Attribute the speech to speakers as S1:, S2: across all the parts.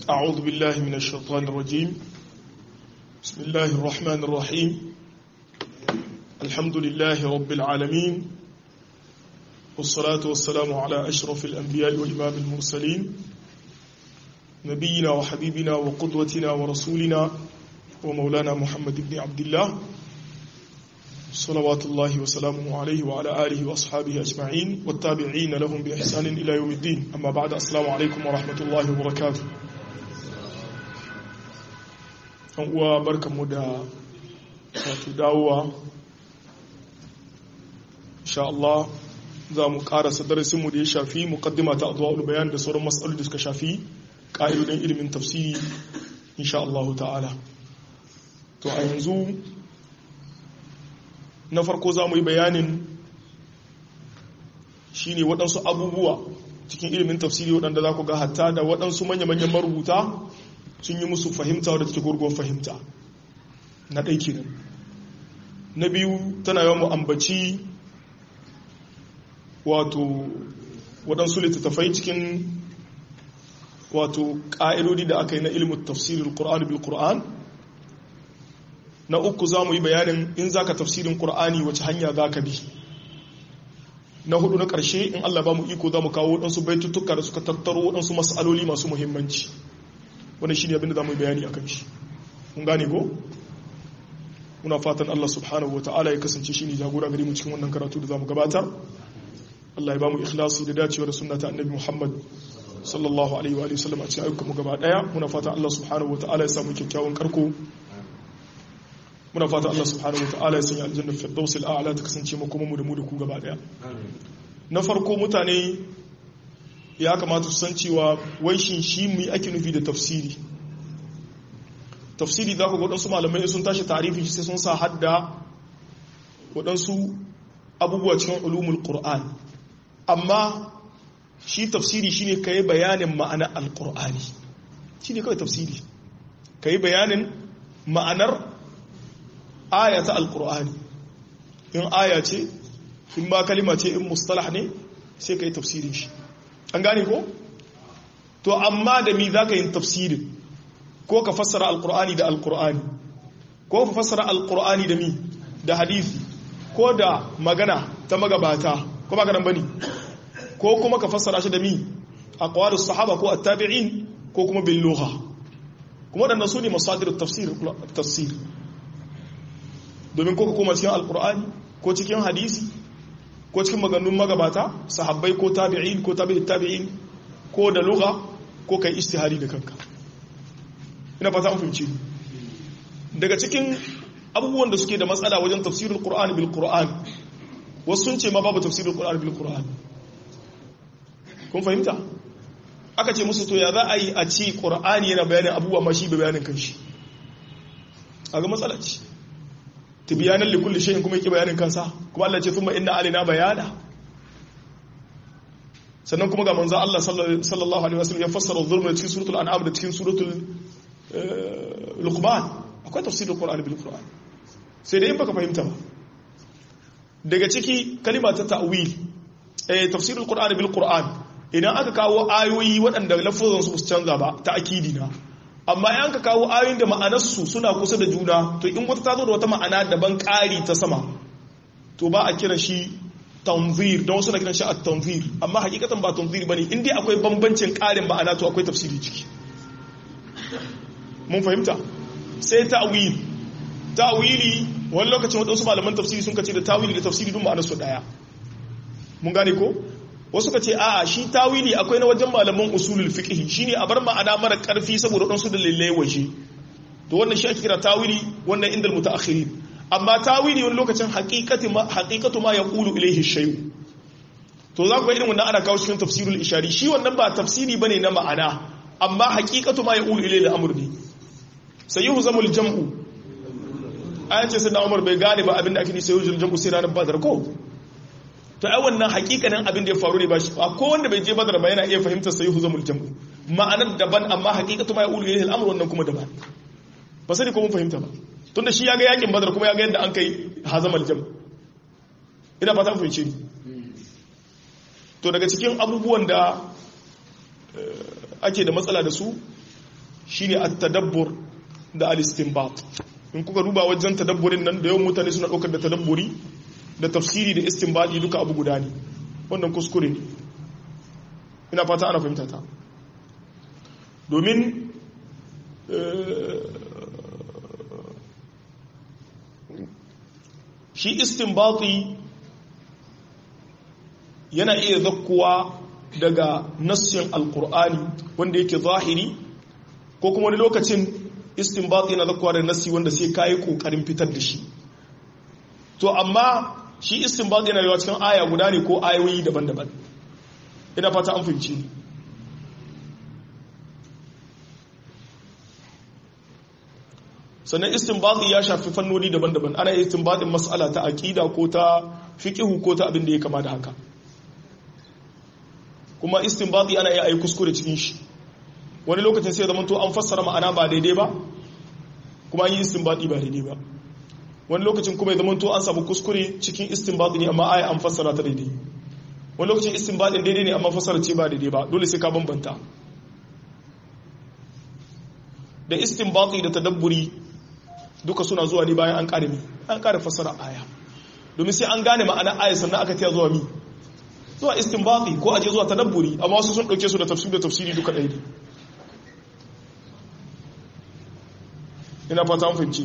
S1: أعوذ بالله من الشيطان الرجيم بسم الله الرحمن الرحيم الحمد لله رب العالمين والصلاة والسلام على أشرف الأنبياء وإمام المرسلين نبينا وحبيبنا وقدوتنا ورسولنا ومولانا محمد بن عبد الله صلوات الله وسلامه عليه وعلى آله وأصحابه أجمعين والتابعين لهم بإحسان إلى يوم الدين أما بعد السلام عليكم ورحمة الله وبركاته uwa barkanmu da wato dawowa insha Allah za mu karasa darasinmu da ya shafi muqaddima ta adwa'ul bayan da sauran mas'alolin da suka shafi ƙa'idodin ilimin tafsiri insha Allah ta'ala to a yanzu na farko za mu yi bayanin shine waɗansu abubuwa cikin ilimin tafsiri waɗanda za ku ga hatta da waɗansu manya-manyan marubuta sun yi musu fahimta wadda take gurguwar fahimta na ɗai kenan na biyu tana yawan mu'ambaci wato waɗansu littattafai cikin wato ƙa'idodi da aka yi na ilimin tafsirin ƙur'an bil ƙur'an na uku za mu yi bayanin in za ka tafsirin ƙur'ani wace hanya za ka bi na hudu na ƙarshe in allah ba mu iko za mu kawo waɗansu baitutuka da suka tattaro waɗansu matsaloli masu muhimmanci wani shi ne abinda za mu yi bayani a kan shi mun gane ko muna fatan allah subhanahu wa ta'ala ya kasance shi ne jagora gari mu cikin wannan karatu da za mu gabatar allah ya ba mu ikhlasi da dacewa da sunna ta annabi muhammad sallallahu alaihi wa sallam a cikin ayyukan mu gaba daya muna fatan allah subhanahu wa ta'ala ya samu kyakkyawan karko muna fatan allah subhanahu wa ta'ala ya sanya aljanna firdaus al'ala ta kasance mu kuma mu da mu da ku gaba daya na farko mutane ya kamata su san cewa wai shin shi mu ake nufi da tafsiri tafsiri za ku waɗansu malamai sun tashi tarifi sai sun sa hadda waɗansu abubuwa cikin ulumul qur'an amma shi tafsiri shine ka yi bayanin ma'anar alqur'ani shi ne kawai tafsiri ka yi bayanin ma'anar aya ta alqur'ani in aya ce in ma kalima ce in mustalah ne sai ka yi tafsirin shi an gane ko to amma da mi za ka yi tafsirin ko ka fassara alkur'ani da alkur'ani ko ka fassara alkur'ani da mi da hadisi ko da magana ta magabata ko maganan bane ko kuma ka fassara shi da mi aqwalus sahaba ko at-tabi'in ko kuma bil lugha kuma wadannan su ne masadir tafsir tafsir domin ko ka koma cikin alkur'ani ko cikin hadisi ko cikin maganun magabata sahabbai ko tabi'in ko tabi'in tabi'in ko da lugha ko kai istihari da kanka ina fata an fahimci daga cikin abubuwan da suke da matsala wajen tafsirul qur'ani bil qur'an wasu sun ce ma babu tafsirul qur'ani bil qur'an kun fahimta aka ce musu to ya za a yi a ci qur'ani yana bayanin abubuwa ma shi bai bayanin kanshi a ga matsala ce tibiyanan likulli shayin kuma yake bayanin kansa kuma Allah ce thumma inna alaina bayana sannan kuma ga manzo Allah sallallahu alaihi wasallam ya fassara zulma cikin suratul an'am da cikin suratul luqman akwai tafsirul qur'ani bil qur'an sai dai in baka fahimta ba daga ciki kalima ta ta'wil eh tafsirul qur'ani bil qur'an idan aka kawo ayoyi waɗanda lafazan su canza ba ta akidi na amma yan ka kawo ayoyin da ma'anarsu suna kusa da juna to in wata ta zo da wata ma'ana daban ƙari ta sama to ba a kira shi tanzir don wasu na kiran shi a tanzir amma hakikatan ba tanzir ba ne in dai akwai bambancin ƙarin ma'ana to akwai tafsiri ciki mun fahimta sai ta'wil ta'wili wani lokacin wadansu malaman tafsiri sun kace da ta'wili da tafsiri duk ma'anarsu daya mun gane ko wasu ka ce a'a shi tawili akwai na wajen malaman usulul fiqh shine a bar ma'ana mara karfi saboda dan su dalilai waje to wannan shi ake kira tawili wannan indal mutaakhirin amma tawili wani lokacin haqiqati ma haqiqatu ma yaqulu ilayhi shay to za ku ga irin wannan ana kawo cikin tafsirul ishari shi wannan ba tafsiri bane na ma'ana amma haqiqatu ma yaqulu ilayhi al-amr ne sayyuhu zamul jam'u ayan ce sai Umar bai gane ba abinda ake ni sayyuhu jam'u sai ranar badar ko to ai wannan hakikanin abin da ya faru ne ba shi ko wanda bai je badar ba yana iya fahimtar sai huzamul jam'u ma'anar daban amma hakikatu ma yaqulu ilayhi al-amr wannan kuma daban ba sai ko mun fahimta ba tunda shi ya ga yakin badar kuma ya ga yadda an kai hazamal jam ina fata mun fahimce ni to daga cikin abubuwan da ake da matsala da su shine at-tadabbur da al-istinbat in kuka duba wajen tadabburin nan da yawan mutane suna ɗaukar da tadabburi da tafsiri da istinbadi duka abu guda ne wannan kuskure ne ina fata ana fahimta ta domin shi istinbati yana iya zakkuwa daga nassin alkur'ani wanda yake zahiri ko kuma wani lokacin istinbati yana zakkuwa da nassi wanda sai kayi kokarin fitar da shi to amma shi istinbati yana yawa cikin aya guda ne ko ayoyi daban-daban ina fata an fahimci sannan istinbati ya shafi fannoni daban-daban ana yi istinbatin mas'ala ta aqida ko ta fiqhu ko ta abin da ya kama da haka kuma istinbati ana iya ayi kuskure cikin shi wani lokacin sai zaman to an fassara ma'ana ba daidai ba kuma an yi istinbati ba daidai ba wani lokacin kuma ya zaman to an samu kuskure cikin istinbati ne amma aya an fassara ta daidai wani lokacin istinbatin daidai ne amma fassara ce ba daidai ba dole sai ka bambanta da istinbati da tadabburi duka suna zuwa ne bayan an kare mi an kare fassara aya domin sai an gane ma'ana aya sannan aka tiya zuwa mi zuwa istinbati ko aje zuwa tadabburi amma wasu sun dauke su da tafsir da tafsiri duka ɗaya ne ina fata an fahimci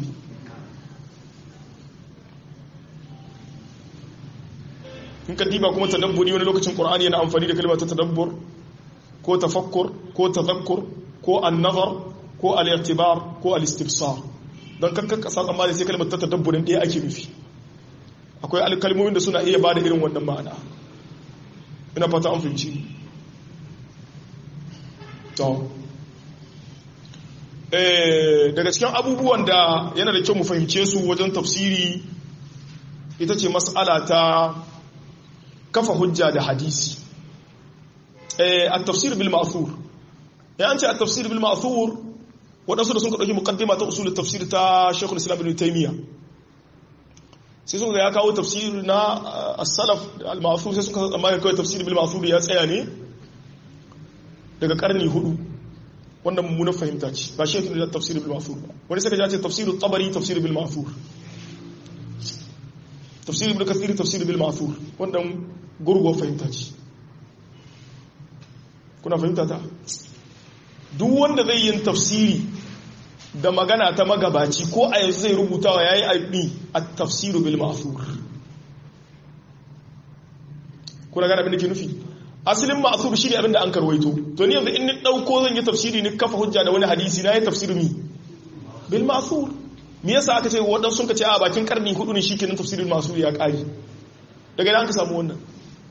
S1: in ka diba kuma tadabburi wani lokacin qur'ani yana amfani da kalmar ta tadabbur ko tafakkur ko tadhakkur ko an-nazar ko al-i'tibar ko al-istibsar don kankan kasa tsammani sai kalmar ta tadabburin ɗaya ake nufi akwai alkalmomin da suna iya ba da irin wannan ma'ana ina fata an fahimci to daga cikin abubuwan da yana da kyau mu fahimce su wajen tafsiri ita ce mas'ala ta kafa hujja da hadisi a tafsir bil ma'thur ya an ce a tafsir bil ma'thur waɗansu da sun ɗauki mukaddima ta usulun tafsir ta shekul islam ibn taimiyya sai sun ga ya kawo tafsir na as-salaf al-ma'thur sai suka tsammani kawai tafsir bil ma'thur ya tsaya ne daga karni hudu wannan mummunan fahimta ce ba shi yake da tafsir bil ma'thur ba wani sai ka ce tafsir tabari tafsir bil ma'thur tafsir ibn kathir tafsir bil ma'thur wannan gurgo fahimta ce kuna fahimta ta duk wanda zai yin tafsiri da magana ta magabaci ko a yanzu zai rubutawa yayi aibi a tafsiru bil ma'thur kuna gane abin da ke nufi asalin ma'thur shine abin da an karwaito to ni yanzu in ni dauko zan yi tafsiri ni kafa hujja da wani hadisi na yi tafsiru mi bil ma'thur me yasa aka ce wadansu sun ka ce a bakin karni hudu ne shikenan tafsirul ma'thur ya kare daga idan ka samu wannan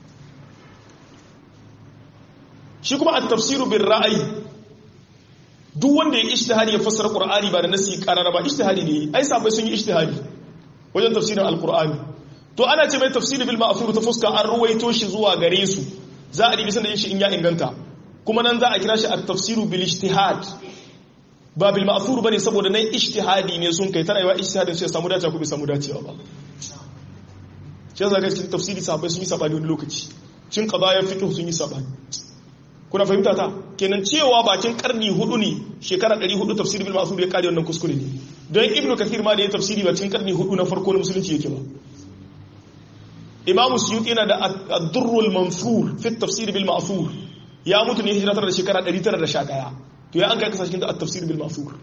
S1: shi kuma at-tafsiru bil ra'ayi duk wanda ya ishtihadi ya fassara qur'ani ba da nasi qarara ba ishtihadi ne ai sabai sun yi ishtihadi wajen tafsirin alqur'ani to ana ce mai tafsiri bil ma'thur ta fuska an ruwaito shi zuwa gare su za a dibi sanin shi in ya inganta kuma nan za a kira shi at-tafsiru bil ijtihad ba bil ma'thur bane saboda nan ishtihadi ne sun kai tana yawa ishtihadin sai samu dacewa ko bai samu dacewa ba shi yasa ga cikin tafsiri sabai sun yi sabani wani lokaci cin qadaya fiqh sun yi sabani kuna fahimta ta kenan cewa bakin karni hudu ne shekara 400 tafsir bil ma'sur ya kare wannan kuskure ne don ibnu kathir ma da ya tafsiri bakin karni hudu na farko na musulunci yake ba imamu suyuti yana da ad-durrul mansur fi tafsir bil ma'sur ya mutu ne hijira da shekara 911 to ya an kai kasa cikin da at-tafsir bil ma'sur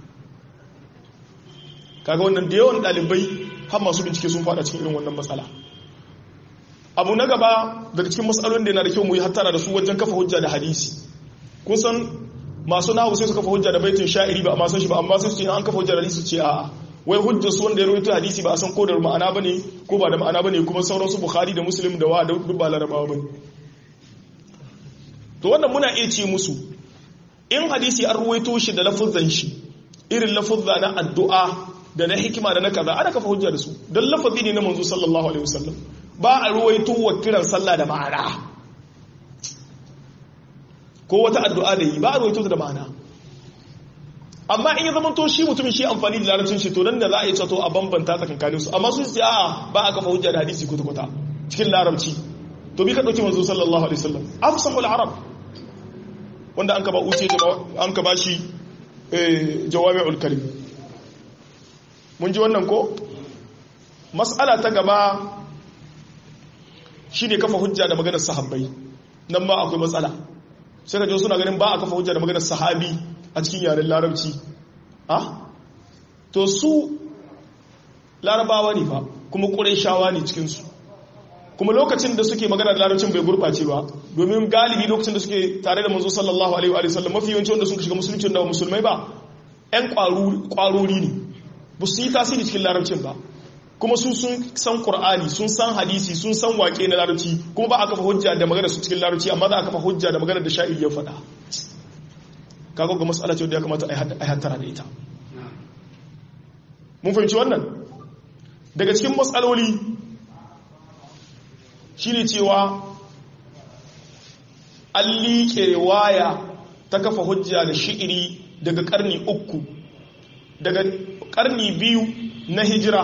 S1: kaga wannan da yawan dalibai har masu bincike sun fada cikin irin wannan matsala abu na gaba daga cikin matsalolin da yana da kyau mu yi hattara da su wajen kafa hujja da hadisi kun san masu nahu sai su kafa hujja da baitin sha'iri ba amma san shi ba amma sai su ce an kafa hujja da hadisi ce a'a wai hujjar su wanda ya rawaito hadisi ba a san ko da ma'ana bane ko ba da ma'ana bane kuma sauran su bukhari da muslim da wa da duk ba larabawa bane to wannan muna iya ce musu in hadisi an rawaito shi da lafuzan shi irin lafuzza na addu'a da na hikima da na kaza ana kafa hujja da su don lafazi ne na manzo sallallahu alaihi wasallam ba a ruwaito wa kiran sallah da ma'ana ko wata addu'a da yi ba a ruwaito da ma'ana amma in yi zama to shi mutumin shi amfani da larabcin shi to nan da za a yi cato a bambanta tsakankanin su amma sun ce a'a ba a kafa hujja da hadisi kwata-kwata cikin larabci to bi ka ɗauki manzo sallallahu alaihi wasallam afsahul arab wanda an ka ba uce an ka ba shi jawami'ul kalim mun ji wannan ko mas'ala ta gaba shine kafa hujja da maganar sahabbai nan ma akwai matsala sai ka suna ganin ba a kafa hujja da maganar sahabi a cikin yaren larabci ah to su larabawa ne fa kuma ƙurayshawa ne cikinsu kuma lokacin da suke magana da larabcin bai gurɓace ba domin galibi lokacin da suke tare da manzo sallallahu alaihi wa sallam mafi yawanci wanda suka shiga musulunci da musulmai ba ƴan ƙwarori ne ba su yi tasiri cikin larabcin ba kuma su sun san qur'ani sun san hadisi sun san waƙe na larabci kuma ba a kafa hujja da magana su cikin larabci amma za a kafa hujja da magana da sha'ir ya faɗa kaga ga mas'ala ce wanda ya kamata a hattara da ita mun fahimci wannan daga cikin matsaloli shi ne cewa an liƙe waya ta kafa hujja da shi'iri daga ƙarni uku daga ƙarni biyu na hijira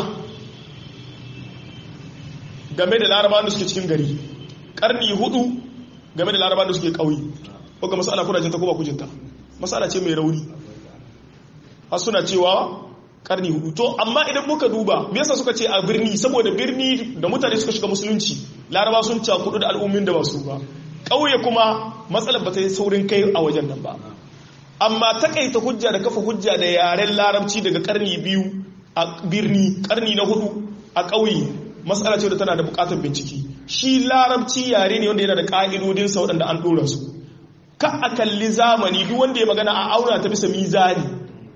S1: game da laraba da suke cikin gari ƙarni hudu game da laraba da suke ƙauyi wadda matsala kuna jinta ko ba kujinta matsala ce mai rauni har suna cewa karni hudu to amma idan muka duba me yasa suka ce a birni saboda birni da mutane suka shiga musulunci laraba sun cakudu da al'ummin da ba su ba ƙauye kuma matsalar ba ta yi saurin kai a wajen nan ba amma takaita hujja da kafa hujja da yaren larabci daga karni biyu a birni karni na hudu a ƙauye matsala ce da tana da buƙatar bincike shi larabci yare ne wanda yana da ƙa'idodinsa waɗanda an ɗora su ka a kalli zamani duk wanda ya magana a auna ta bisa mizani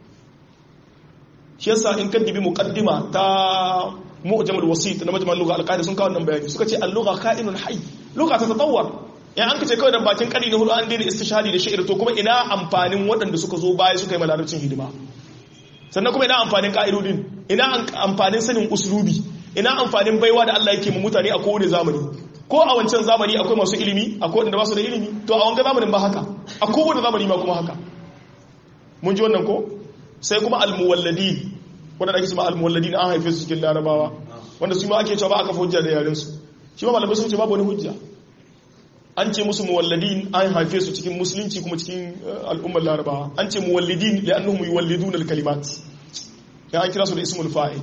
S1: shi yasa in kan dibi muqaddima ta mu'jamul wasit na majmal lugha al sun kawo nan bayani suka ce al-lugha ka'inun hayy lugha ta tatawwar ya an kace kawai da bakin kari na hudu an daina istishhadi da shi'ir to kuma ina amfanin waɗanda suka zo baya suka yi malarabcin hidima sannan kuma ina amfanin ka'idodin ina amfanin sanin uslubi ina amfanin baiwa da Allah yake mu mutane a kowane zamani ko a wancan zamani akwai masu ilimi akwai wanda ba su da ilimi to a wanga zamanin ba haka a kowane zamani ma kuma haka mun ji wannan ko sai kuma almuwalladi wanda ake cewa almuwalladi an haife su cikin larabawa wanda su ma ake cewa ba aka hujja da yaren su shi ma malamai sun ce babu wani hujja an ce musu muwalladin an haife su cikin musulunci kuma cikin al'ummar larabawa an ce muwallidin li'annahum yuwallidun al-kalimat ya an kira su da ismul fa'il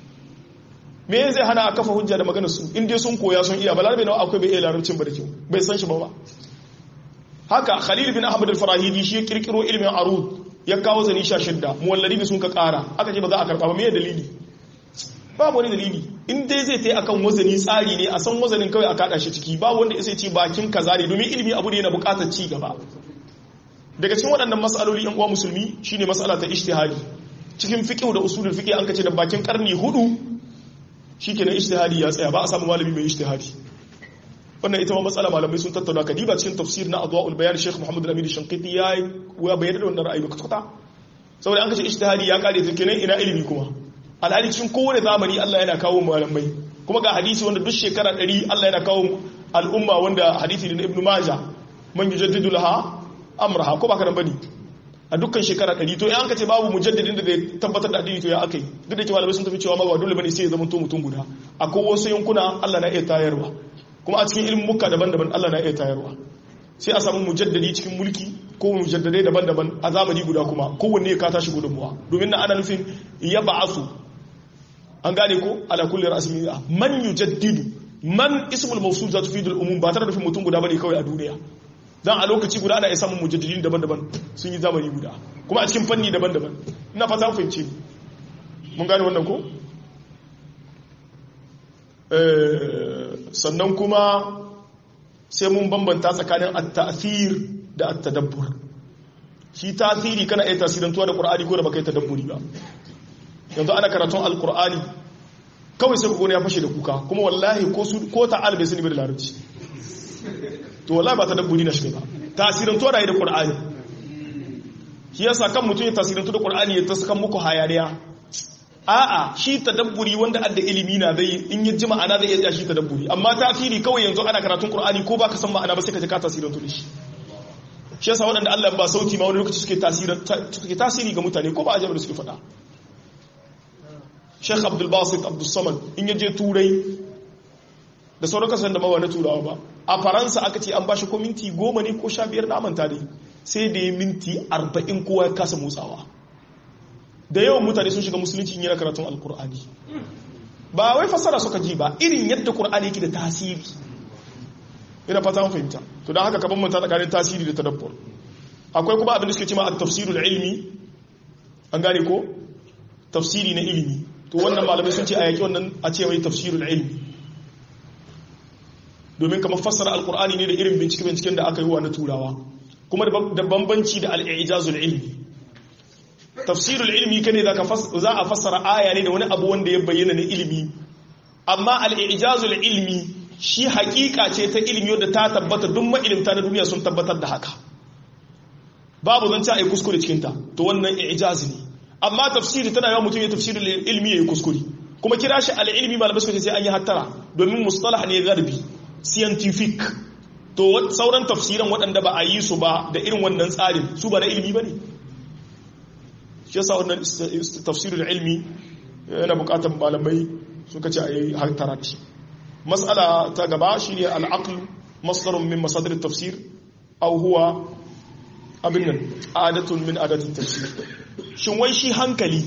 S1: me zai hana a kafa hujja da maganar su in dai sun koya sun iya balarabe nawa akwai bai iya larabcin ba da kyau bai san shi ba ba haka khalil bin ahmad al-farahidi shi ya kirkiro ilmin arud ya kawo zani sha shidda muwalladi da sun ka kara aka ce ba za a karba ba me dalili babu wani dalili in dai zai tai akan wazani tsari ne a san wazanin kawai a kada shi ciki babu wanda ya ce bakin kaza ne domin ilimi abu ne yana bukatar ci gaba daga cikin waɗannan mas'aloli yan uwa musulmi shine mas'ala ta ijtihadi cikin fiqh da usulul fiqh an kace da bakin karni hudu shikenan ijtihadi ya tsaya ba a samu malami mai ijtihadi wannan ita ma matsala malamai sun tattauna kadiba cikin tafsir na adwaul bayan Sheikh Muhammad Al-Amin Shanqiti ya ya bayyana da wannan ra'ayi kwata saboda an kace ijtihadi ya kare ta kenan ina ilimi kuma alhali cikin kowane zamani Allah yana kawo malamai kuma ga hadisi wanda duk shekara 100 Allah yana kawo al'umma wanda hadisi ne na Ibn Majah man yujaddidu laha amraha ko baka nan bane a dukkan shekara 100 to in an kace babu mujaddidin da zai tabbatar da addini to ya akai duk da cewa malamai sun tafi cewa ma ba dole bane sai ya zama to mutum guda akwai wasu yankuna Allah na iya tayarwa kuma a cikin ilimin muka daban-daban Allah na iya tayarwa sai a samu mujaddadi cikin mulki ko mujaddadai daban-daban a zamani guda kuma kowanne ya kata shi gudunmuwa domin na ana nufin ya ba'asu an gane ko ala kulli ra'sin man yujaddidu man ismul mawsul za tufidu al-umum ba tare da nufin mutum guda bane kawai a duniya dan a lokaci guda ana iya samun mujaddidin daban-daban sun yi zamani guda kuma a cikin fanni daban-daban ina fata mun fahimci mun gane wannan ko sannan kuma sai mun bambanta tsakanin at-ta'thir da at-tadabbur shi tasiri kana iya tasirantuwa da qur'ani ko da baka yi tadabburi ba yanzu ana karatun al-qur'ani kawai sai ku ya fashe da kuka kuma wallahi ko su ko ta'al bai sani ba da larabci to wallahi ba tadabburi na shi ba tasirantuwa da da qur'ani shi yasa kan mutum ya tasirantu da qur'ani ya tasakan muku hayaniya a'a shi tadabburi wanda adda ilimi na zai in yi ji ma'ana zai iya shi tadabburi amma tasiri kawai yanzu ana karatun qur'ani ko baka san ma'ana ba sai ka ji ka tasirin da shi shi yasa waɗanda Allah ba sauti ma wani lokaci suke tasiri suke tasiri ga mutane ko ba a jami'a suke faɗa Sheikh Abdul Basit Abdul Samad in yaje turai da sauran kasan da mawa na turawa ba a faransa aka ce an bashi ko minti goma ne ko sha biyar na manta dai sai da ya minti arba'in kowa ya kasa motsawa da yawan mutane sun shiga musulunci yana karatun alkur'ani ba wai fasara suka ji ba irin yadda qur'ani yake da tasiri ina fata mun fahimta to dan haka kaban mun ta tsakanin tasiri da tadabbur akwai kuma abin da suke cewa at-tafsirul ilmi an gane ko tafsiri na ilimi to wannan malamai sun ce a yaki wannan a ce mai tafsirul ilmi domin kamar fassara alkur'ani ne da irin bincike-binciken da aka yi wa na turawa kuma da bambanci da al'ijazul ilmi tafsirul ilmi kane za a fassara aya ne da wani abu wanda ya bayyana na ilimi amma al'ijazul ilmi shi hakika ce ta ilimi wadda ta tabbata duk ma'ilimta na duniya sun tabbatar da haka babu zan ci a yi kuskure cikinta to wannan ijaz ne amma tafsiri tana yawan mutum ya tafsirin ilmi ya yi kuskure kuma kira shi al'ilmi malamai suka ce sai an yi hattara domin mustalah ne garbi scientific to sauran tafsiran waɗanda ba a yi su ba da irin wannan tsarin su ba na ilmi ba ne shi yasa wannan tafsirin ilmi yana bukatar malamai suka ce a yi hattara da shi matsala ta gaba shi ne al'aql masdarun min masadar tafsir au huwa abin nan adatun min adatun tafsir shin wai shi hankali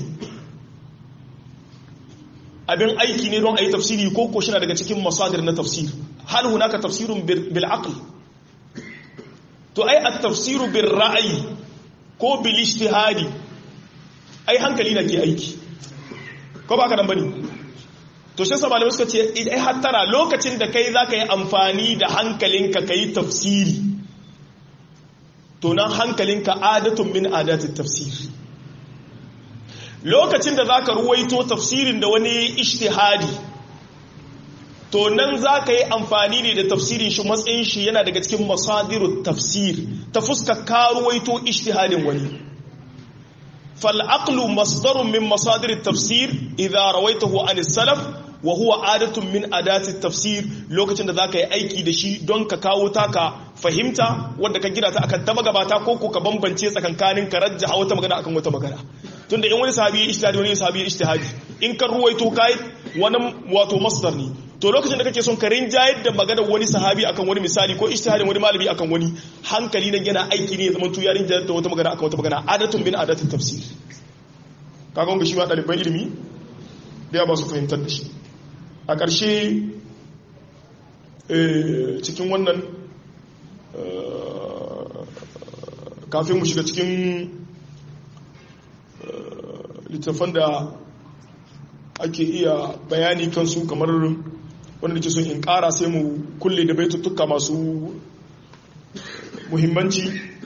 S1: abin aiki ne don a yi tafsiri ko ko shina daga cikin masadir na tafsir hal hunaka tafsirun bil aql to ai at tafsiru bil ra'yi ko bil ijtihadi ai hankali na ke aiki ko ba ka nan bane to shi sa malamai suka ce ai hattara lokacin da kai zaka yi amfani da hankalinka kai tafsiri to nan hankalinka adatun min adatit tafsir lokacin da za ka ruwaito tafsirin da wani ishtihadi to nan za ka yi amfani ne da tafsirin shi matsayin shi yana daga cikin masadiru tafsir ta fuska ka ruwaito ishtihadin wani fal'aqlu masdarun min masadirin tafsir idza rawaitahu an salaf wa huwa adatun min adati tafsir lokacin da za ka yi aiki da shi don ka kawo taka fahimta wadda ka gina ta akan ta magabata ko ko ka bambance tsakankanin ka rajja wata magana akan wata magana tunda in wani sahabi ya ijtihadi wani sahabi ya ijtihadi in ka ruwaito kai wani wato masdar ne to lokacin da kake son ka rinjayar da magana wani sahabi akan wani misali ko ijtihadin wani malami akan wani hankali nan yana aiki ne zaman tu ya rinjayar da wata magana akan wata magana adatun bin adatin tafsir kaga wanda shi ma ɗaliban ilimi da ya ba su fahimtar da shi a ƙarshe cikin wannan kafin mu shiga cikin littafan da ake iya bayani kansu kamar wanda ke son in ƙara sai mu kulle da baituttuka masu muhimmanci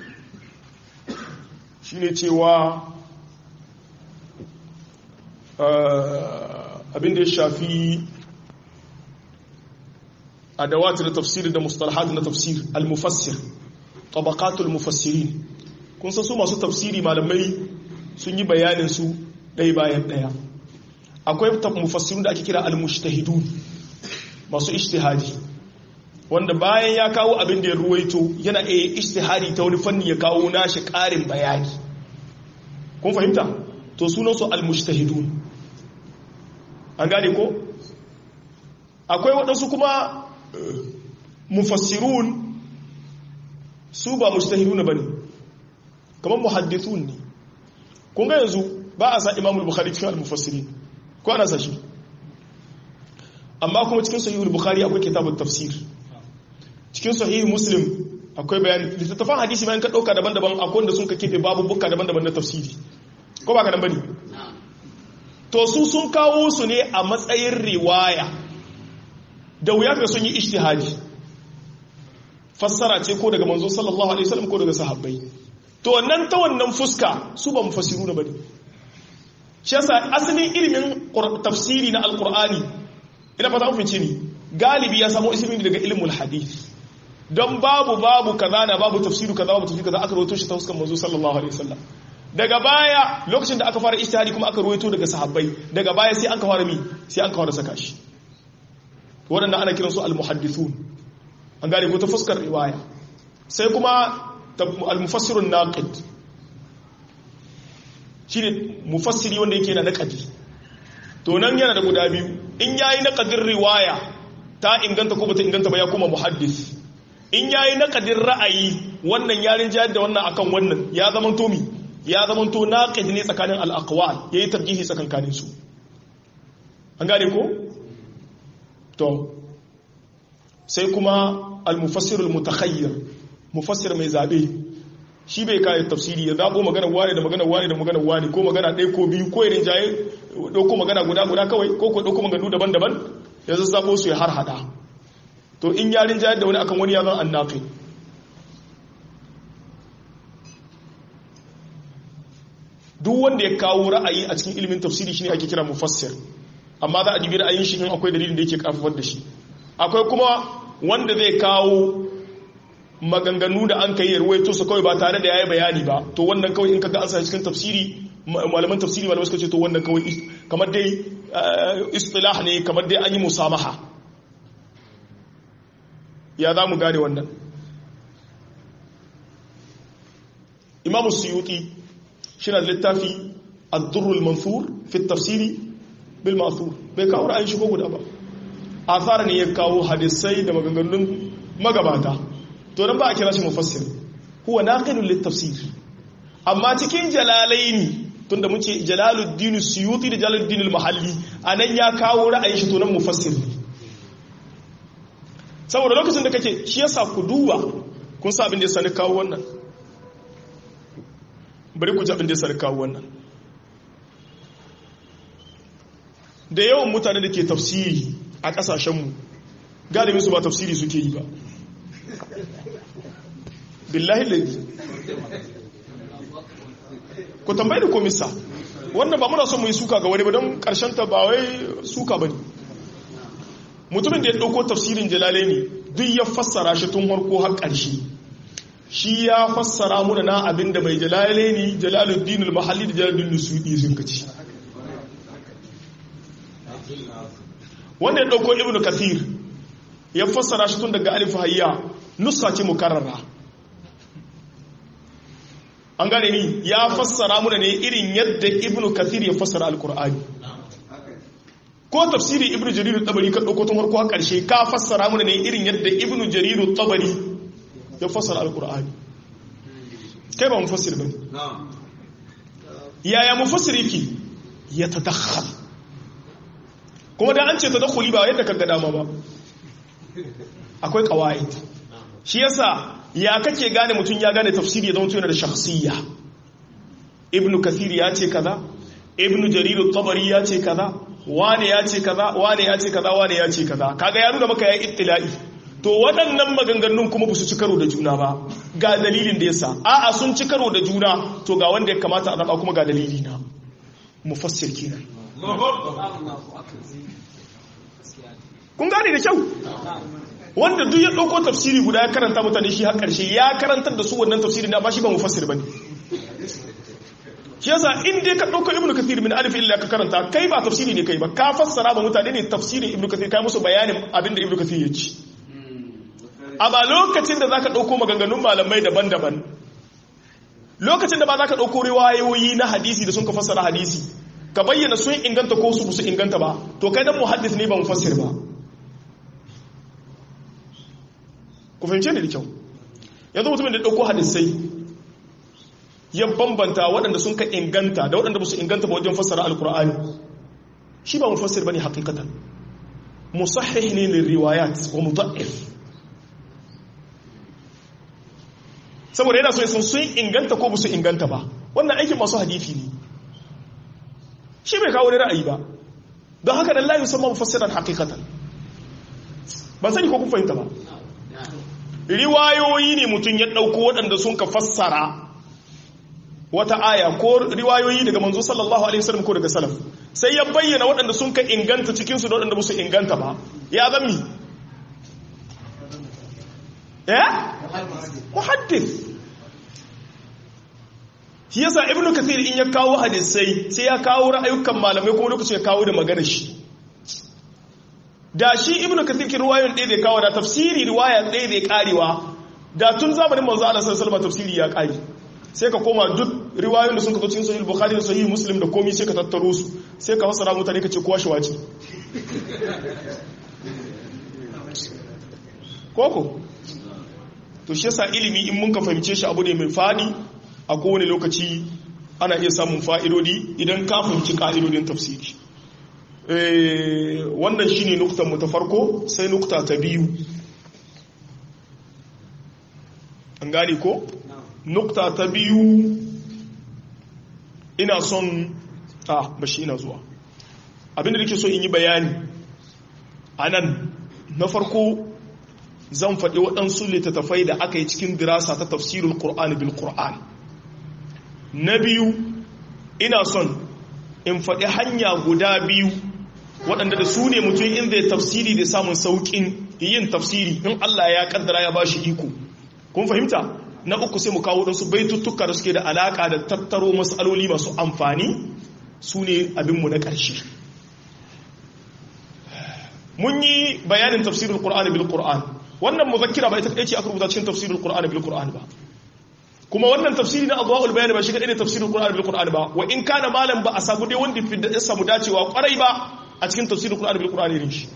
S1: shine cewa abin da ya shafi adawat da tafsir da mustalahat na tafsir al-mufassir tabaqatul mufassirin kun san su masu tafsiri malamai sun yi bayanin su ɗaya bayan ɗaya akwai mufassirun da ake kira al-mujtahidun masu ijtihadi wanda bayan ya kawo abin da ya ruwaito yana iya ijtihadi ta wani fanni ya kawo nashi ƙarin bayani kun fahimta to sunan su al-mujtahidun an gane ko akwai waɗansu kuma mufassirun su ba mujtahidun bane kamar muhaddithun ne kun ga yanzu ba a sa imamul bukhari cikin al-mufassirin ko ana sa shi amma kuma cikin sahihul bukhari akwai kitabut tafsir cikin sahih muslim akwai bayani littattafan hadisi bayan ka dauka daban-daban akwai wanda sun ka kefe babu bukka daban-daban na tafsiri ko ba ka nan bane to su sun kawo su ne a matsayin riwaya da wuya ka sun yi ijtihadi fassara ce ko daga manzo sallallahu alaihi wasallam ko daga sahabbai to nan ta wannan fuska su ba mufassiru na bane shi yasa asalin ilimin tafsiri na alqur'ani ina fata mun ni galibi ya samu ismin daga ilmul hadith don babu babu kaza na babu tafsiru kaza babu tafsiru kaza aka rawaito shi ta fuskar manzo sallallahu alaihi wasallam daga baya lokacin da aka fara ijtihadi kuma aka rawaito daga sahabbai daga baya sai an ka fara mi sai an ka fara saka shi waɗanda ana kiransu al-muhaddithun an gane ko ta fuskar riwaya sai kuma al-mufassirun naqid shine mufassiri wanda yake na naqadi to nan yana da guda biyu in yayi naqadin riwaya ta inganta ko bata inganta ba ya kuma muhaddis in yayi naqadin ra'ayi wannan yarin jayar da wannan akan wannan ya zama tomi ya zama to naqid ne tsakanin al-aqwal yayi tarjihi tsakankanin su an gane ko to sai kuma al-mufassir al-mutakhayyir mufassir mai zabe shi bai kai tafsiri ya zabo magana wani da magana wani da magana wani ko magana ɗaya ko biyu ko irin jaye dauko magana guda guda kawai ko ko dauko magana daban-daban ya zazzabo su ya har hada to in yarin jayar da wani akan wani ya zan annaqid duk wanda ya kawo ra'ayi a cikin ilimin tafsiri shine ake kira mufassir amma za a dibi ra'ayin shi in akwai dalilin da yake karfafar da shi akwai kuma wanda zai kawo maganganu da an kai ruwaito su kawai ba tare da yayi bayani ba to wannan kawai in kaga an sa cikin tafsiri malaman tafsiri malaman suka ce to wannan kawai kamar dai istilah ne kamar dai an yi musamaha ya za mu gane wannan imamu suyuti shi na littafi addurrul mansur fi tafsiri bil mansur bai kawo ra'ayin shi ko guda ba athara ne ya kawo hadisai da maganganun magabata to dan ba a kira shi mufassir huwa naqilun lit tafsir amma cikin jalalaini tunda mun ce jalaluddin suyuti da jalaluddin al-mahalli anan ya kawo ra'ayin shi to nan mufassir ne saboda lokacin da kake shi yasa ku duba kun sa abin da ya sani kawo wannan bari ku ji abin da ya sani kawo wannan da yawan mutane da ke tafsiri a kasashenmu galibin su ba tafsiri suke yi ba billahi laifi ku tambayi da komisa wannan ba muna son mu yi suka ga wani ba don karshen ta ba wai suka ba ne mutumin da ya ɗauko tafsirin jalalai ne duk ya fassara shi tun harko har ƙarshe shi ya fassara muna na abin da mai jalalai ne jalaluddin al-mahalli da jalaluddin suɗi sun kaci wanda ya ɗauko ibn kathir ya fassara shi tun daga alif hayya nusa ce mukarrara an gane ni ya fassara muna ne irin yadda ibn kathir ya fassara al-qur'ani ko tafsiri ibnu jarir tabari ka dauko tun farko har karshe ka fassara mana ne irin yadda ibnu jarir tabari ya fassara alqur'ani kai ba mufassir bane yaya mufassir yake ya tadakhal kuma da an ce tadakhuli ba yadda kaga dama ba akwai qawaid shi yasa ya kake gane mutum ya gane tafsiri ya zama yana da shakhsiyya ibnu kathir ya ce kaza ibnu jarir tabari ya ce kaza wane ya ce kaza wane ya ce kaza wane ya ce kaza kaga ya nuna maka ya ittila'i to waɗannan maganganun kuma ba su ci karo da juna ba ga dalilin da yasa a'a sun ci karo da juna to ga wanda ya kamata a zaba kuma ga dalili na mufassir kenan kun gane da kyau wanda duk ya ɗauko tafsiri guda ya karanta mutane shi har ƙarshe ya karantar da su wannan tafsiri na ba shi ba mufassir bane shi yasa in dai ka ɗauka ibnu kathir min alif illa ka karanta kai ba tafsiri ne kai ba ka fassara ba mutane ne tafsirin ibnu kathir kai musu bayanin abin da ibnu kathir ya ci a ba lokacin da zaka ɗauko maganganun malamai daban-daban lokacin da ba zaka ɗauko riwayoyi na hadisi da sun ka fassara hadisi ka bayyana sun inganta ko su su inganta ba to kai dan muhaddis ne ba mufassir ba ku fahimce ni da kyau yanzu mutumin da ɗauko hadisai ya bambanta waɗanda sun ka inganta da waɗanda ba su inganta ba wajen fassara alkur'ani shi ba mufassir bane hakikatan musahih ne lil riwayat wa mudha'if saboda yana so sun sun inganta ko ba su inganta ba wannan aikin masu hadisi ne shi bai kawo ra'ayi ba don haka dan la yusamma mufassiran hakikatan ban sani ko kun fahimta ba riwayoyi ne mutum ya ɗauko waɗanda sun ka fassara wata aya ko riwayoyi daga manzo sallallahu alaihi wasallam ko daga salaf sai ya bayyana waɗanda sun ka inganta cikin su da waɗanda ba su inganta ba ya zami eh muhaddis shi yasa ibnu kathir in ya kawo hadisai sai ya kawo ra'ayukan malamai kuma lokaci ya kawo da magana shi da shi ibnu kathir ki riwayoyin ɗaya da kawo da tafsiri riwaya ɗaya da karewa da tun zamanin manzo Allah sallallahu alaihi wasallam tafsiri ya kare sai ka koma duk riwayoyin da sun ka zo cikin sahih bukhari da sahih muslim da komai sai ka tattaro su sai ka fassara mutane ka ce kowa shi wace koko to shi yasa ilimi in mun ka fahimce shi abu ne mai fadi a kowane lokaci ana iya samun fa'idodi idan ka fahimci ka'idodin tafsiri wannan shine nuktan mu ta farko sai nukta ta biyu an gane ko nukta ta biyu ina son a bashi ina zuwa abinda nake so in yi bayani a nan na farko zan faɗi waɗansu littattafai da aka yi cikin dirasa ta tafsirul ƙur'ani bil ƙur'an na biyu ina son in faɗi hanya guda biyu waɗanda da su ne mutum in zai tafsiri da samun sauƙin yin tafsiri in Allah ya kaddara ya ba shi iko kun fahimta na uku sai mu kawo ɗansu baituttuka da suke da alaƙa da tattaro matsaloli masu amfani su ne abinmu na ƙarshe mun yi bayanin tafsirin ƙur'ani bil ƙur'an wannan muzakkira ba ita kaɗai ce aka rubuta cikin tafsirin ƙur'ani bil ƙur'an ba kuma wannan tafsiri na adwaul bayani ba shi kaɗai ne tafsirin ƙur'ani bil ƙur'an ba wa in kana malam ba a samu dai wanda fi da samu dacewa ƙwarai ba a cikin tafsirin ƙur'ani bil ƙur'an irin shi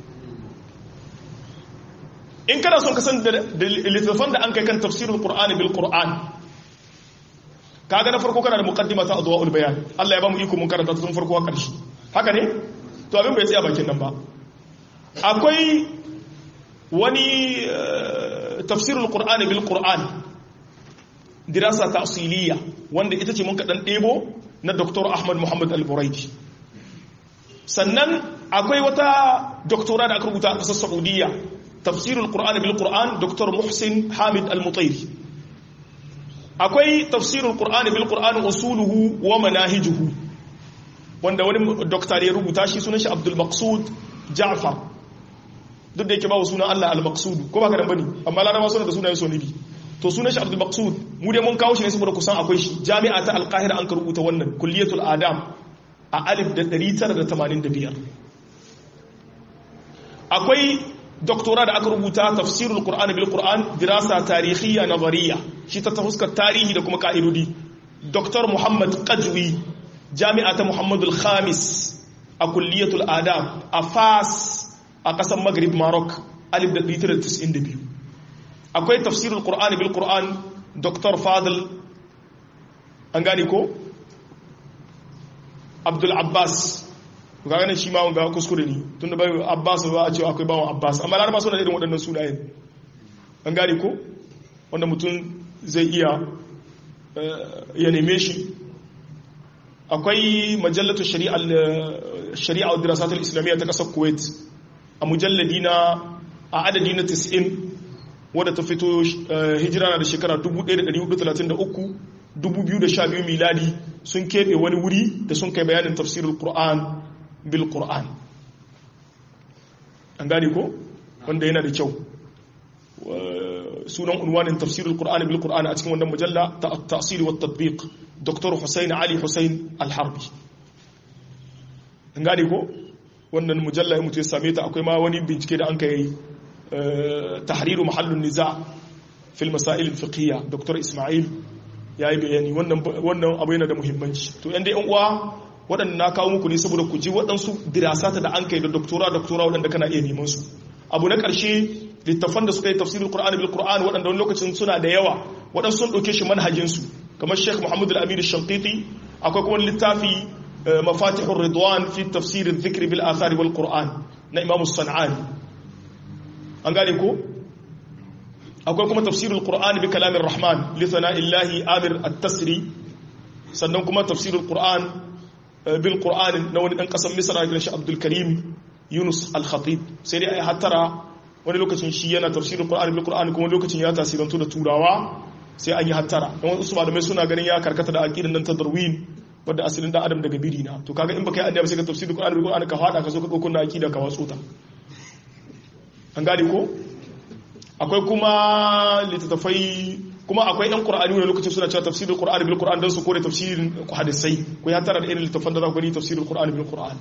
S1: in kana son ka san da littattafan da an kai kan tafsirin ƙur'ani bil ƙur'an kaga na farko kana da muqaddima ta adwaul bayan Allah ya ba mu iko mun karanta tun farko a ƙarshe haka ne to abin bai tsaya bakin nan ba akwai wani tafsirul qur'ani bil qur'an dirasa ta'siliya wanda ita ce mun kadan debo na Dr. Ahmad Muhammad Al-Buraidi sannan akwai wata doktora da aka rubuta a ƙasar Saudiya tafsirul qur'ani bil qur'an Dr. Muhsin Hamid Al-Mutairi akwai tafsirul qur'ani bil qur'an usuluhu wa manahijuhu wanda wani doktor ya rubuta shi sunan shi Abdul Maqsud Ja'far duk da yake ba sunan Allah al-Maqsud ko ba ka dan bane amma laraba suna da sunayen sonibi to sunan shi Abdul Maqsud mu dai mun kawo shi ne saboda kusan akwai shi jami'a ta Al-Qahira an ka rubuta wannan kulliyatul adam a alif da 985 akwai doktora da aka rubuta tafsirul Qur'an bil Qur'an dirasa tarihiyya nazariya shi ta huskar tarihi da kuma ka'idodi Dr. Muhammad Qajwi jami'a ta Muhammadul Khamis a kulliyatul adab a Fas a ƙasar maghrib maroc 1992 akwai tafsirul qur'ani bil qur'an dr fadl an gane ko abdul abbas ga ganin shi ma wanga kuskure ne tun da bai abbas ba a cewa akwai bawon abbas amma laraba suna irin waɗannan sunayen an gane ko wanda mutum zai iya ya neme shi akwai majallatu shari'a wa dirasatul islamiyya ta ƙasar kuwait a mujalladi na a adadi na 90 wadda ta fito hijira na da shekara 1433 2012 miladi sun keɓe wani wuri da sun kai bayanin tafsirul qur'an bil qur'an an gane ko wanda yana da kyau sunan unwanin tafsirul qur'an bil qur'an a cikin wannan mujalla ta at-ta'sir wa at-tatbiq dr Hussein Ali Hussein Al-Harbi an gane ko wannan mujalla mutu ya same ta akwai ma wani bincike da an kai tahriru mahallun niza fil masail fiqhiyya dr ismail yayi bayani wannan wannan abu yana da muhimmanci to yan dai yan uwa waɗanda na kawo muku ne saboda ku ji waɗansu dirasata da an kai da doktora doktora waɗanda kana iya neman su abu na ƙarshe littafan da suka yi tafsirin qur'ani bil qur'an waɗanda wani lokacin suna da yawa waɗansu sun ɗauke shi manhajin su kamar sheikh muhammad al-amin al-shanqiti akwai kuma littafi مفاتيح الرضوان في تفسير الذكر بالآثار والقرآن na Imam San'ani an gane ko akwai kuma tafsirul Qur'an bi kalamin Rahman li thana'illahi Amir at-Tasri sannan kuma tafsirul Qur'an bil Qur'an na wani dan kasan Misra da shi Abdul Karim Yunus al-Khatib sai dai ai hattara wani lokacin shi yana tafsirul Qur'an bil Qur'an kuma lokacin ya tasirantu da turawa sai an yi hattara dan wasu malamai suna ganin ya karkata da aqidan nan ta Darwin wadda asalin dan adam daga biri na to kaga in baka yi annabi sai ka tafsiri Qur'ani bil Qur'ani ka fada ka zo ka dauko na akida ka watsu ta an gane ko akwai kuma littattafai kuma akwai yan Qur'ani wani lokacin suna cewa tafsirul Qur'ani bil Qur'an dan su kore tafsirin hadisai ko ya tara da irin littattafan da za ku gani tafsirul Qur'ani bil Qur'an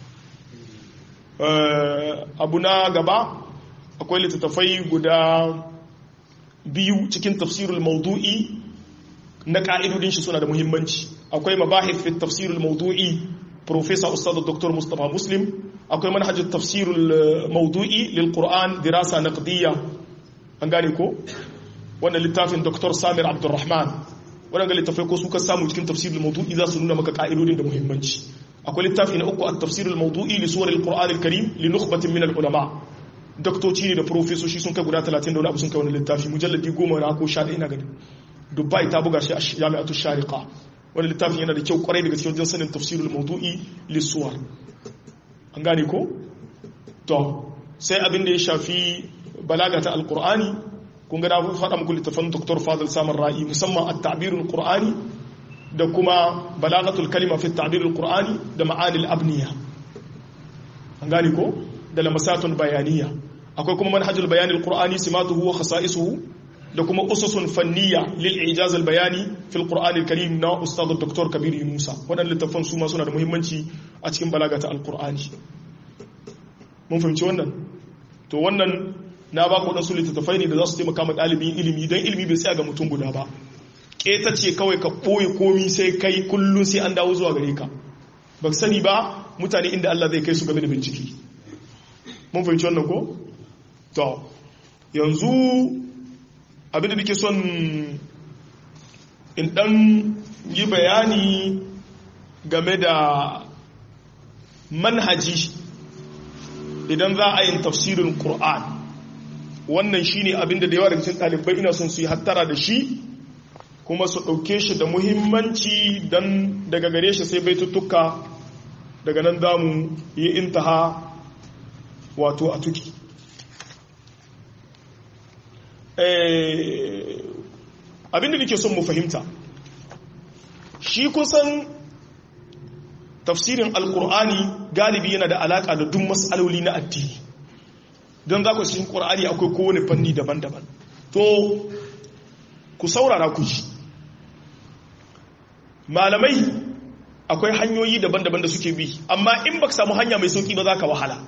S1: abu na gaba akwai littattafai guda biyu cikin tafsirul maudu'i na ka'idodin shi suna da muhimmanci akwai mabahith fi tafsirul mawdu'i professor ustad dr mustafa muslim akwai manhaj tafsirul mawdu'i lil qur'an dirasa naqdiyya an gane ko wannan littafin dr samir abdurrahman waɗanda littafai ko su ka samu cikin tafsirul mawdu'i za su nuna maka ka'idodin da muhimmanci akwai littafi na uku a tafsirul mawdu'i li suwar al-qur'an al-karim li nukhbatin min al-ulama doktoci ne da profesoshi sun kai guda 30 da wani abu sun kai wani littafi mujalladi goma na ko sha ɗaya na gani dubai ta buga shi a jami'atu shariqa wani littafin yana da kyau kwarai daga cikin wajen sanin tafsirul mawdu'i li suwar an gane ko to sai abin da ya shafi balaga ta alqur'ani kun ga na faɗa muku littafin Dr. Fadil Samar Ra'i musamman at-ta'birul Qur'ani da kuma balagatul kalima fi at-ta'birul Qur'ani da ma'anil abniya an gane ko da lamasatun bayaniya akwai kuma manhajul bayanil Qur'ani simatuhu wa khasa'isuhu da kuma ususun fanniya lil ijaz al bayani fil Qur'anil Karim na Ustad Dr. Kabir Musa waɗannan littafan su ma suna da muhimmanci a cikin balagata al-Qur'ani mun fahimci wannan to wannan na ba ku waɗansu littattafai ne da za su taimaka ma ɗalibin ilimi don ilimi bai tsaya ga mutum guda ba ƙeta ce kawai ka ɓoye komi sai kai kullum sai an dawo zuwa gare ka ba sani ba mutane inda Allah zai kai su game da bincike mun fahimci wannan ko? to yanzu abin da nake son in ɗan yi bayani game da manhaji idan za a yin tafsirin Qur'an wannan shine abin da yawa daga cikin ɗalibai ina son su yi hattara da shi kuma su ɗauke shi da muhimmanci don daga gare shi sai baituttuka daga nan za mu yi intaha wato a tuki abin da nake son mu fahimta shi kusan tafsirin alkur'ani galibi yana da alaƙa da duk matsaloli na addini don za ku cikin ƙwar'ani akwai kowane fanni daban-daban to ku saurara ku ji malamai akwai hanyoyi daban-daban da suke bi amma in ba samu hanya mai sauƙi ba za ka wahala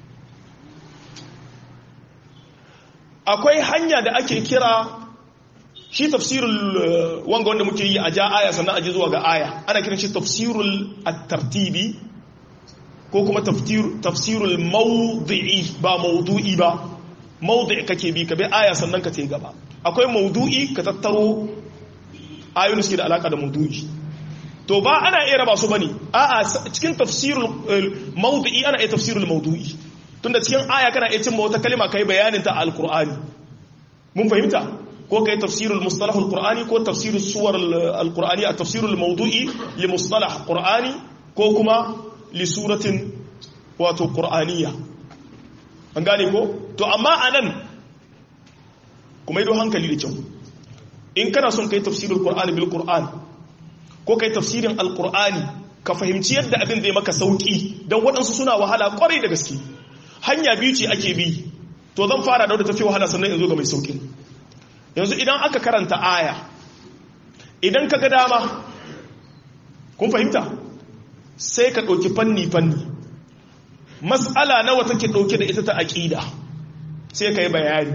S1: akwai hanya da ake kira shi tafsirul wanga wanda muke yi a ja aya sannan aji zuwa ga aya ana kiran shi tafsirul at-tartibi ko kuma tafsirul mawdi'i ba mawdu'i ba mawdi' kake bi ka bi aya sannan ka ce gaba akwai mawdu'i ka tattaro ayoyin suke da alaka da mawdu'i to ba ana iya raba su bane a'a cikin tafsirul mawdi'i ana iya tafsirul mawdu'i tunda cikin aya kana iya cimma wata kalma kai bayanin ta alqur'ani mun fahimta ko kai tafsirul mustalah alqur'ani ko tafsirus suwar alqur'ani a tafsirul mawdu'i li mustalah qur'ani ko kuma li suratin wato qur'aniyya an gane ko to amma anan kuma ido hankali da kyau in kana son kai tafsirul qur'ani bil qur'an ko kai tafsirin alqur'ani ka fahimci yadda abin zai maka sauki dan waɗansu suna wahala kwarai da gaske hanya biyu ce ake bi to zan fara da wadda tafi wahala sannan in zo ga mai sauki yanzu idan aka karanta aya idan ka ga dama kun fahimta sai ka ɗauki fanni-fanni matsala nawa take ɗauke da ita ta aƙida sai ka yi bayani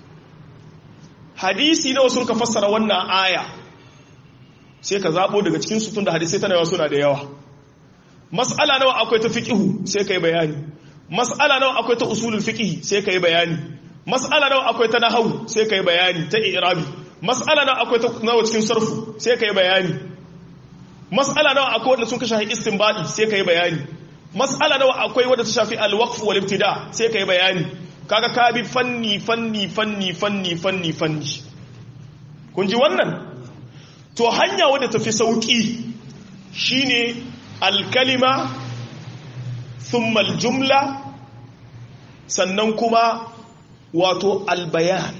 S1: hadisi nawa sun ka fassara wannan aya sai ka zaɓo daga cikin sutun da hadisai tana yawa suna da yawa matsala nawa akwai ta fiƙihu sai ka yi bayani matsala nawa akwai ta usulul fiƙihi sai ka yi bayani mas'ala nawa akwai ta nahawu sai kai bayani ta i'rabi mas'ala nawa akwai ta nawa cikin sarfu sai kai bayani mas'ala nawa akwai wanda sun ka shafi istinbadi sai kai bayani mas'ala nawa akwai wanda ta shafi al-waqf wal ibtida sai kai bayani kaga ka bi fanni fanni fanni fanni fanni fanni kun ji wannan to hanya wadda ta fi sauki shine al-kalima thumma al-jumla sannan kuma wato albayan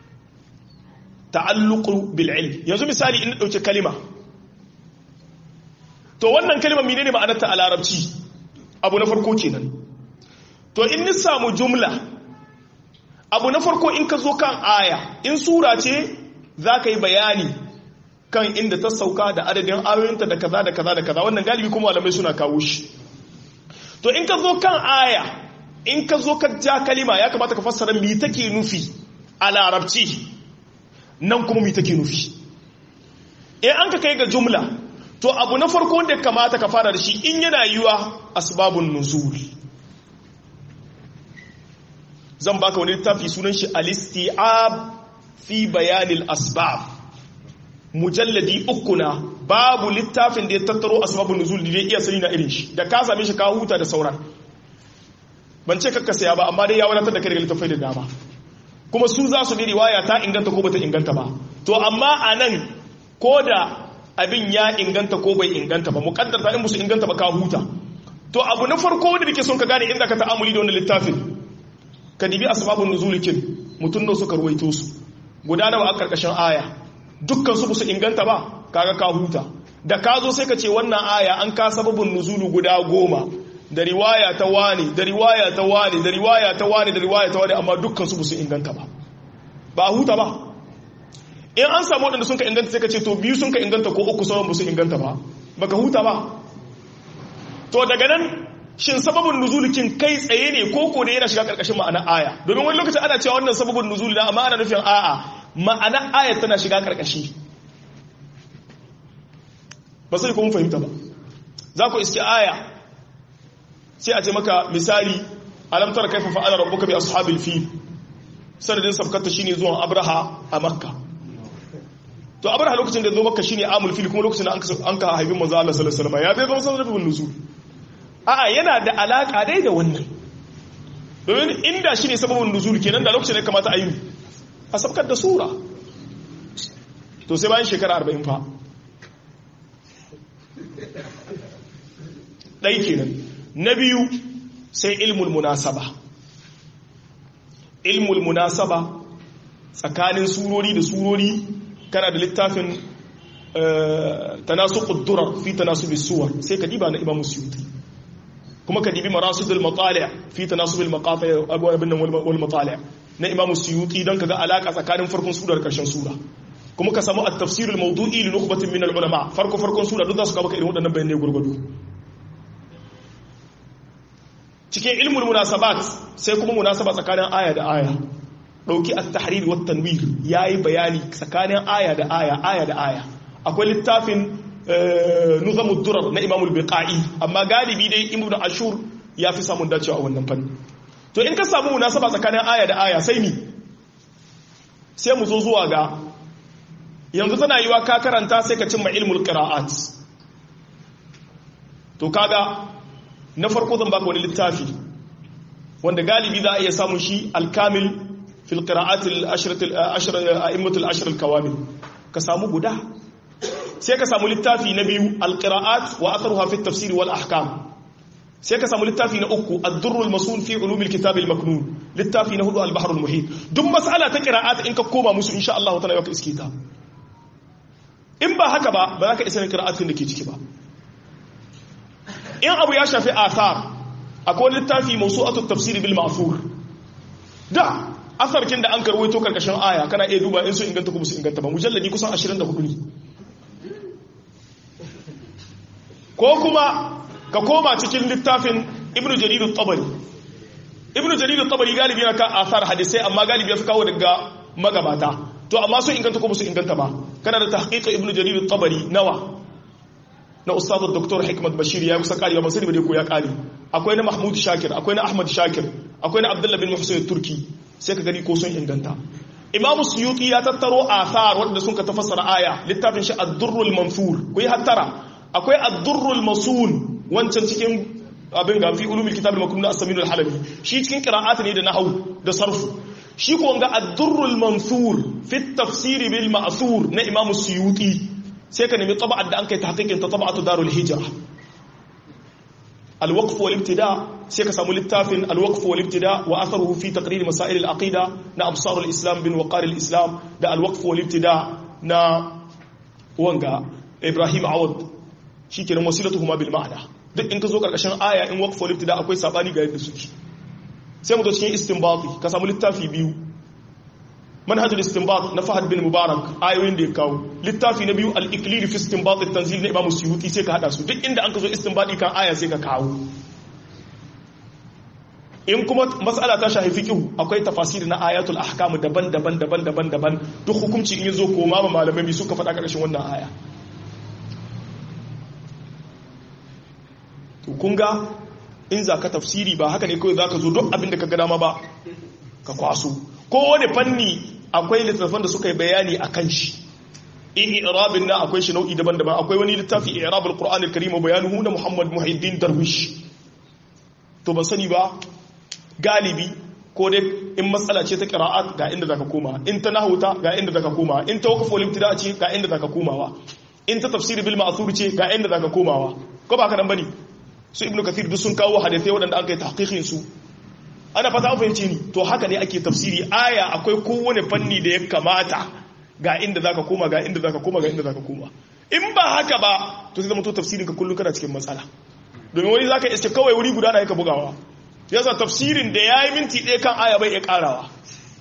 S1: ta'alluqu bil ilm yanzu misali in dauke kalima to wannan kalima menene ma'anarta a larabci abu na farko kenan to in ni samu jumla abu na farko in ka zo kan aya in sura ce za ka yi bayani kan inda ta sauka da adadin ayoyinta da kaza da kaza da kaza wannan galibi kuma malamai suna kawo shi to in ka zo kan aya in ka zo ka ja kalima ya kamata ka fassara mi take nufi a larabci nan kuma mi take nufi in an ka kai ga jumla to abu na farko wanda kamata ka fara da shi in yana yiwa asbabun nuzul zan baka wani littafi sunan shi al-isti'ab fi bayanil asbab mujalladi uku na babu littafin da ya tattaro asbabun nuzul da iya sani na irin shi da ka same shi ka huta da sauran ban ce kakka saya ba amma dai ya wadatar da kai daga littafai da dama kuma su za su bi riwaya ta inganta ko bata inganta ba to amma a nan ko da abin ya inganta ko bai inganta ba muƙaddar ta in musu inganta ba ka huta to abu na farko wanda nake son ka gane inda ka ta'amuli da wannan littafin ka dibi asbabun nuzulikin mutum da suka ruwaito su guda nawa a karkashin aya dukkan su su inganta ba kaga ka huta da ka zo sai ka ce wannan aya an ka sababin nuzulu guda goma da riwaya ta wani da riwaya ta wani da riwaya ta wani da riwaya ta wani amma dukkan su su inganta ba ba a huta ba in an samu waɗanda sun ka inganta sai ka ce to biyu sun ka inganta ko uku sauran ba su inganta ba baka huta ba to daga nan shin sababin nuzulikin kai tsaye ne ko ko ne yana shiga karkashin ma'ana aya domin wani lokacin ana cewa wannan sababin nuzuli na amma ana nufin a'a ma'ana aya tana shiga karkashi ba sai ko mun fahimta ba za ku iske aya sai a ce maka misali alam tara kaifa fa'ala rabbuka bi ashabil fil sanadin sabkata shine zuwan abraha a makka to abraha lokacin da zo makka shine amul fil kuma lokacin da an ka haifin manzo Allah sallallahu alaihi wasallam ya zai zama sababin nuzul a'a yana da alaka dai da wannan domin inda shine sababin nuzul kenan da lokacin da kamata a yi a sabkar da sura to sai bayan shekara 40 fa ɗai kenan na biyu sai ilmul munasaba ilmul munasaba tsakanin surori da surori kana da littafin tanasu ƙuddurar fi tanasu bisuwar sai ka diba na imamu suyuti kuma ka dibi marasudul matsaliya fi tanasu bil abin wal matsaliya na imamu suyuti don ka ga alaƙa tsakanin farkon sura da ƙarshen sura kuma ka samu at-tafsir al-mawdu'i li nukhbatin min al-ulama farko farkon sura duk za su kawo irin waɗannan bayanai gurgudu cikin ilmul munasabat sai kuma munasaba tsakanin aya da aya dauki at-tahrir wa tanwir yayi bayani tsakanin aya da aya aya da aya akwai littafin nuzamud durar na imam al-biqai amma galibi dai ibnu ashur ya fi samun dacewa a wannan fanni to in ka samu munasaba tsakanin aya da aya sai ni sai mu zo zuwa ga yanzu tana yiwa ka karanta sai ka cimma ilmul qira'at to kaga na farko zan baka wani littafi wanda galibi za a iya samun shi alkamil fil qira'at al-ashr a'immat al-ashr al-kawamil ka samu guda sai ka samu littafi na biyu al-qira'at wa atharuha fi at-tafsir wal ahkam sai ka samu littafi na uku ad-durr al-masul fi ulum al-kitab al-maknun littafi na hudu al-bahr al-muhit duk mas'ala ta qira'at in ka koma musu insha Allah ta'ala yau iskita in ba haka ba ba za ka isa qira'atin da ke ciki ba in abu ya shafi athar akwai littafi mawsu'atut tafsir bil ma'thur da asarkin da an karwaito karkashin aya kana iya duba in su inganta ko su inganta ba mujalladi kusan 24 ne ko kuma ka koma cikin littafin ibnu jarir at-tabari ibnu jarir at-tabari galibi yana ka athar hadisai amma galibi ya fi kawo daga magabata to amma sun inganta ko su inganta ba kana da tahqiq ibnu jarir at-tabari nawa na ustaz dr hikmat bashir ya kusa kari ba sai ba dai ko ya kari akwai na mahmud shakir akwai na ahmad shakir akwai na abdullah bin muhsin turki sai ka gani ko sun inganta imamu suyuti ya tattaro athar wanda sun ka tafassara aya littafin shi ad-durrul mansur ku yi hattara akwai ad-durrul masun wancan cikin abin ga fi ulumul kitab al-maknun as-samin al-halabi shi cikin qira'at ne da nahwu da sarfu shi ko ga ad-durrul mansur fi at-tafsir bil ma'thur na imamu suyuti sai ka nemi taba'ar da an kai tahqiqin ta taba'atu darul hijra الوقف والابتداء سيكا سامو للتافن الوقف والابتداء وأثره في تقرير مسائل العقيدة نا أبصار الإسلام بن وقار الإسلام دا الوقف والابتداء نا وانغا إبراهيم عوض shi kenan wasilatuhuma bil ma'ana duk in ka zo karkashin aya in waqf wal ibtida akwai sabani ga yadda suke sai mu zo cikin istinbati ka samu littafi biyu manhajul istinbat na Fahad bin Mubarak ayoyin da ya kawo littafi na biyu al-iqlil fi istinbat at-tanzil na Imam Suyuti sai ka hada su duk inda an ka zo istinbati kan aya sai ka kawo in kuma mas'ala ta shafi fiqh akwai tafasiri na ayatul ahkam daban-daban daban-daban daban duk hukunci in yazo koma ma malamai suka faɗa karshen wannan aya to kun ga in za ka tafsiri ba haka ne kawai za ka zo duk abin da ka gada ma ba ka kwaso kowane fanni akwai littattafan da suka yi bayani a kan shi i'rabin na akwai shi nau'i daban-daban akwai wani littafi i'rabul qur'an al-karim wa bayanuhu na muhammad muhiddin darwish to ban sani ba galibi ko dai in matsala ce ta qira'at ga inda zaka koma in ta nahwuta ga inda zaka koma in ta waqf wal ibtida ce ga inda zaka komawa in ta tafsir bil ma'thur ce ga inda zaka komawa ko ba ka nan bane su ibnu kathir duk sun kawo hadisai waɗanda an kai tahqiqin su ana fata an fahimci ni to haka ne ake tafsiri aya akwai kowane fanni da ya kamata ga inda zaka koma ga inda zaka koma ga inda zaka koma in ba haka ba to sai zama to tafsirin ka kullun kana cikin matsala domin wani zaka iske kawai wuri guda na yaka bugawa yasa tafsirin da yayi minti ɗaya kan aya bai ya karawa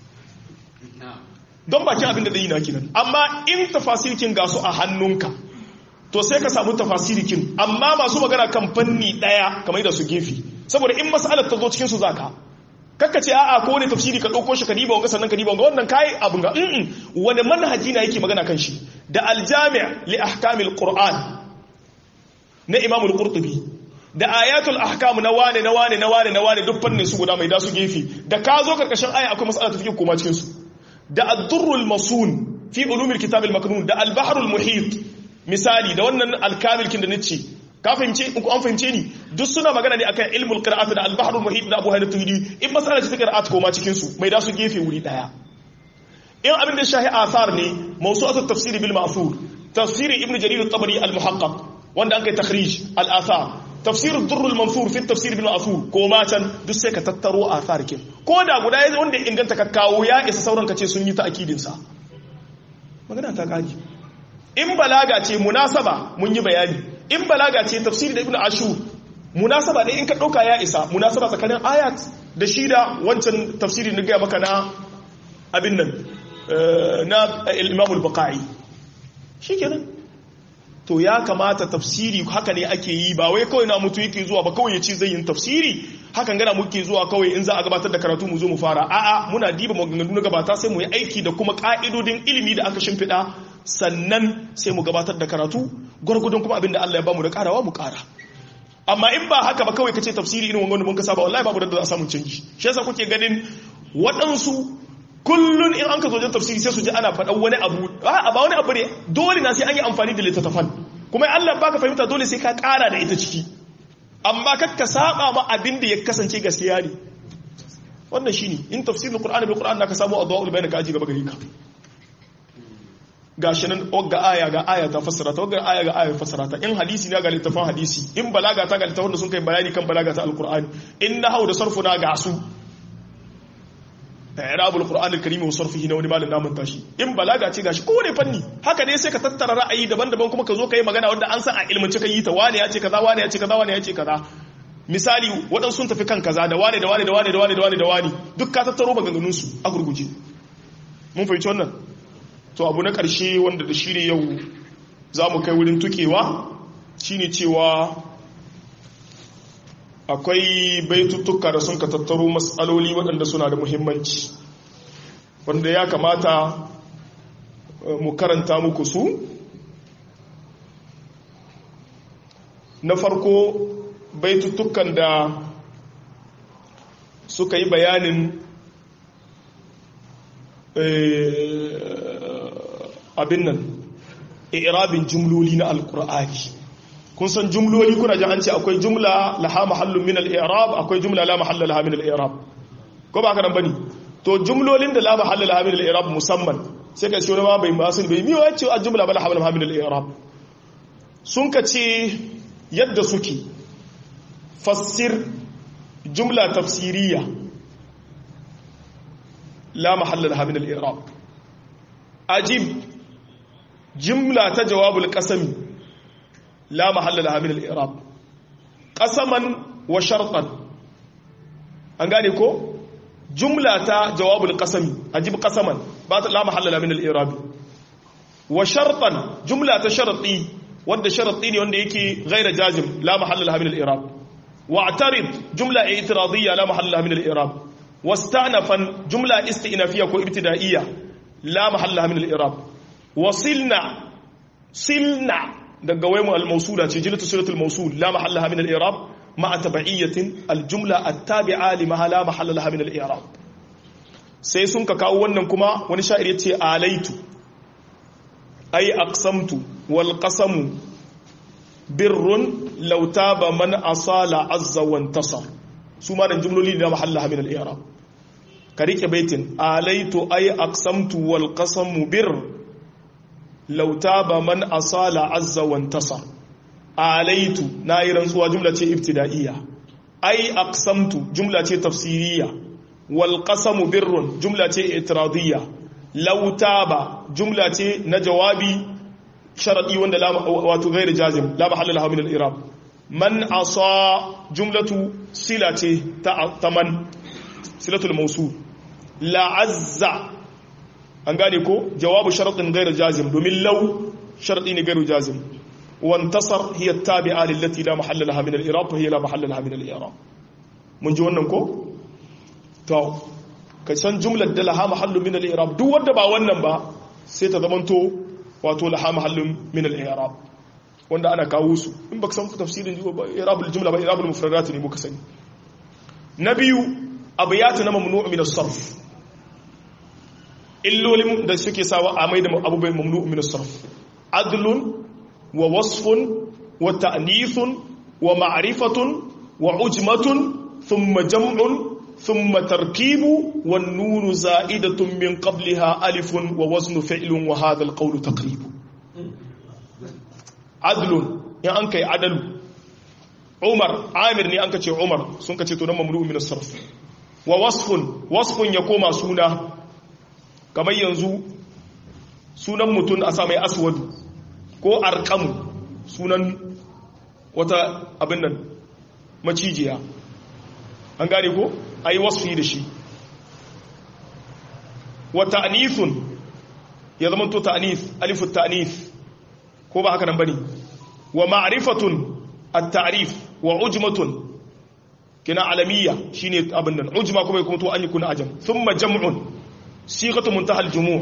S1: don bakin abin da zai yi na kinan amma in tafasirkin ga su a hannunka to sai ka samu tafasirikin amma masu magana kan fanni ɗaya kamar da su gefe saboda in mas'alar ta zo cikin su zaka kakka ce a'a ko wani tafsiri ka ɗauko shi ka diba wanga sannan ka diba wanga wannan kai abin ga in wani manhaji na yake magana kan shi da aljami' li ahkamil qur'an na imam al-qurtubi da ayatul ahkam na wane na wane na wane na wane duk fannin su guda mai da su gefe da ka zo karkashin aya akwai mas'ala ta take koma cikin su da ad-durrul masun fi ulumil kitab al-maknun da al-bahrul muhit misali da wannan al-kamil kin da nace ka fahimce in ku an fahimce ni duk suna magana ne akan ilmul qira'at da al-bahrul muhit da Abu Hayy tuhidi in masala ce ta qira'at ko ma cikin su mai da su gefe wuri daya in abin da shahi athar ne mawsu'atut tafsir bil ma'thur tafsir ibn jarir at-tabari al-muhaqqaq wanda an kai takhrij al-athar tafsir ad-durr al-mansur fi tafsir bil ma'thur ko ma can duk sai ka tattaro athar kin ko da guda yayin wanda inganta ka kawo ya isa sauran ka ce sun yi ta'kidin sa magana ta kaji in balaga ce munasaba mun yi bayani in balaga ce tafsiri da ibn ashur munasaba ne in ka dauka ya isa munasaba tsakanin ayat da shi da wancan tafsiri na gaya maka na abin nan na imam al-baqai shikenan to ya kamata tafsiri haka ne ake yi ba wai kawai na mutu yake zuwa ba kawai ya ce zai yin tafsiri hakan gana muke zuwa kawai in za a gabatar da karatu mu zo mu fara a'a muna diba maganganu na gabata sai mu yi aiki da kuma ka'idodin ilimi da aka shimfiɗa sannan sai mu gabatar da karatu gwargwadon kuma abinda Allah ya bamu da karawa mu kara amma in ba haka ba kawai kace tafsiri irin wannan mun ka saba wallahi babu da za a samu canji shi yasa kuke ganin waɗansu kullun in an ka zo wajen tafsiri sai su ji ana faɗan wani abu a ba wani abu ne dole na sai an yi amfani da littattafan kuma Allah baka fahimta dole sai ka kara da ita ciki amma kakka saba ma abin da ya kasance gaskiya ne wannan shine in tafsirul qur'ani bil qur'an naka samu adwaul bayan ka aji gaba gari ka gashi nan ga aya ga aya ta fassara ta ga aya ga aya fassara ta in hadisi ne ga littafin hadisi in balaga ta ga littafin da sun kai bayani kan balaga ta alqur'ani in nahwu da sarfu na ga su i'rabul qur'an al-karim wa sarfihi na wani malamin namun tashi in balaga ce gashi kowane fanni haka ne sai ka tattara ra'ayi daban-daban kuma ka zo kai magana wanda an san a ilmance kai ta wane ya ce kaza wane ya ce kaza wane ya ce kaza misali waɗansu sun tafi kan kaza da wane da wane da wane da wane da wane da wane duk ka tattaro maganganun su a gurguje mun fahimci wannan to abu na ƙarshe wanda da shi ne yau za mu kai wurin tukewa shine cewa akwai baituttuka da sun ka tattaro matsaloli waɗanda suna da muhimmanci wanda ya kamata mu karanta muku su na farko baituttukan da suka yi bayanin abin nan irabin jumloli na alkur'ani kun san jumloli kuna ji an ce akwai jumla laha mahallun min al-i'rab akwai jumla la mahalla laha min al-i'rab ko ba ka nan bane to jumlolin da la mahalla laha min al-i'rab musamman sai ka ce wani ma bai masu bai miyo wacce a jumla ba la mahalla laha min al-i'rab sun ka ce yadda suke fassir jumla tafsiriya la mahalla laha min al-i'rab ajib jumla ta jawabul qasami la mahalla laha min al-i'rab qasaman wa shartan an gane ko jumla ta jawabul qasami ajib qasaman ba ta la mahalla laha min al-i'rab wa shartan jumla ta sharti wanda sharti ne wanda yake ghaira jazim la mahalla laha min al-i'rab wa'tarid jumla i'tiradiyya la mahalla laha min al-i'rab واستأنفا جملة استئنافية كو ابتدائية لا محل لها من الإعراب وصلنا صلنا daga waymu al-mawsula ce jilatu suratul mawsul la mahalla laha min al-i'rab ma'a tab'iyatin al-jumla at-tabi'a li mahala mahalla laha min al-i'rab sai sun ka kawo wannan kuma wani sha'ir yace alaitu ay aqsamtu wal qasamu birrun law taba man asala azza wa intasar su ma nan jumloli da mahalla min al-i'rab ka rike baitin alaitu ay aqsamtu wal qasamu bir law taba man asala azza wa intasar alaitu nayi rantsuwa jumla ce ibtida'iyya ay aqsamtu jumla ce tafsiriyya wal qasamu birrun jumla ce itiradiyya law taba jumla ce na jawabi sharadi wanda la wato ghairu jazim la mahalla lahu min al-i'rab man asa jumlatu silati ta man silatul mawsul la azza an gane ko jawabu sharadin ghairu jazim domin law sharadi ne ghairu jazim wantasar hiya tabi'a lillati la mahalla laha min al-i'rab fa hiya la mahalla laha min al-i'rab mun ji wannan ko to ka san jumlar da laha mahallu min al-i'rab duk wanda ba wannan ba sai ta zamanto wato laha mahallun min al-i'rab wanda ana kawo su in baka san tafsirin i'rabul jumla ba i'rabul mufradat ne muka sani na biyu abiyatu na mamnu' min as-sarf illolin da suke sawa a mai da abubai mamnu' min as-sarf adlun wa wasfun wa ta'nithun wa ma'rifatun wa ujmatun thumma jam'un ثم تركيب والنون زائدة من قبلها ألف ووزن فعل وهذا القول تقريب عدل يعني أنك عدل عمر عامر ني أنك عمر سنك تنمى مملوء من الصرف ووصف وصف يقوم سونا كما ينزو sunan mutum a samai aswadu ko arkamu sunan wata abin nan macijiya an gane ko a yi wasu da shi wa ta'nithun ya zama to ta'nith alifu ta'nith ko ba haka nan bane wa ma'rifatun at-ta'rif wa ujmatun kina alamiyya shine abin nan ujma kuma kuma to an yi kuna ajam thumma jam'un sighatu muntaha al-jumu'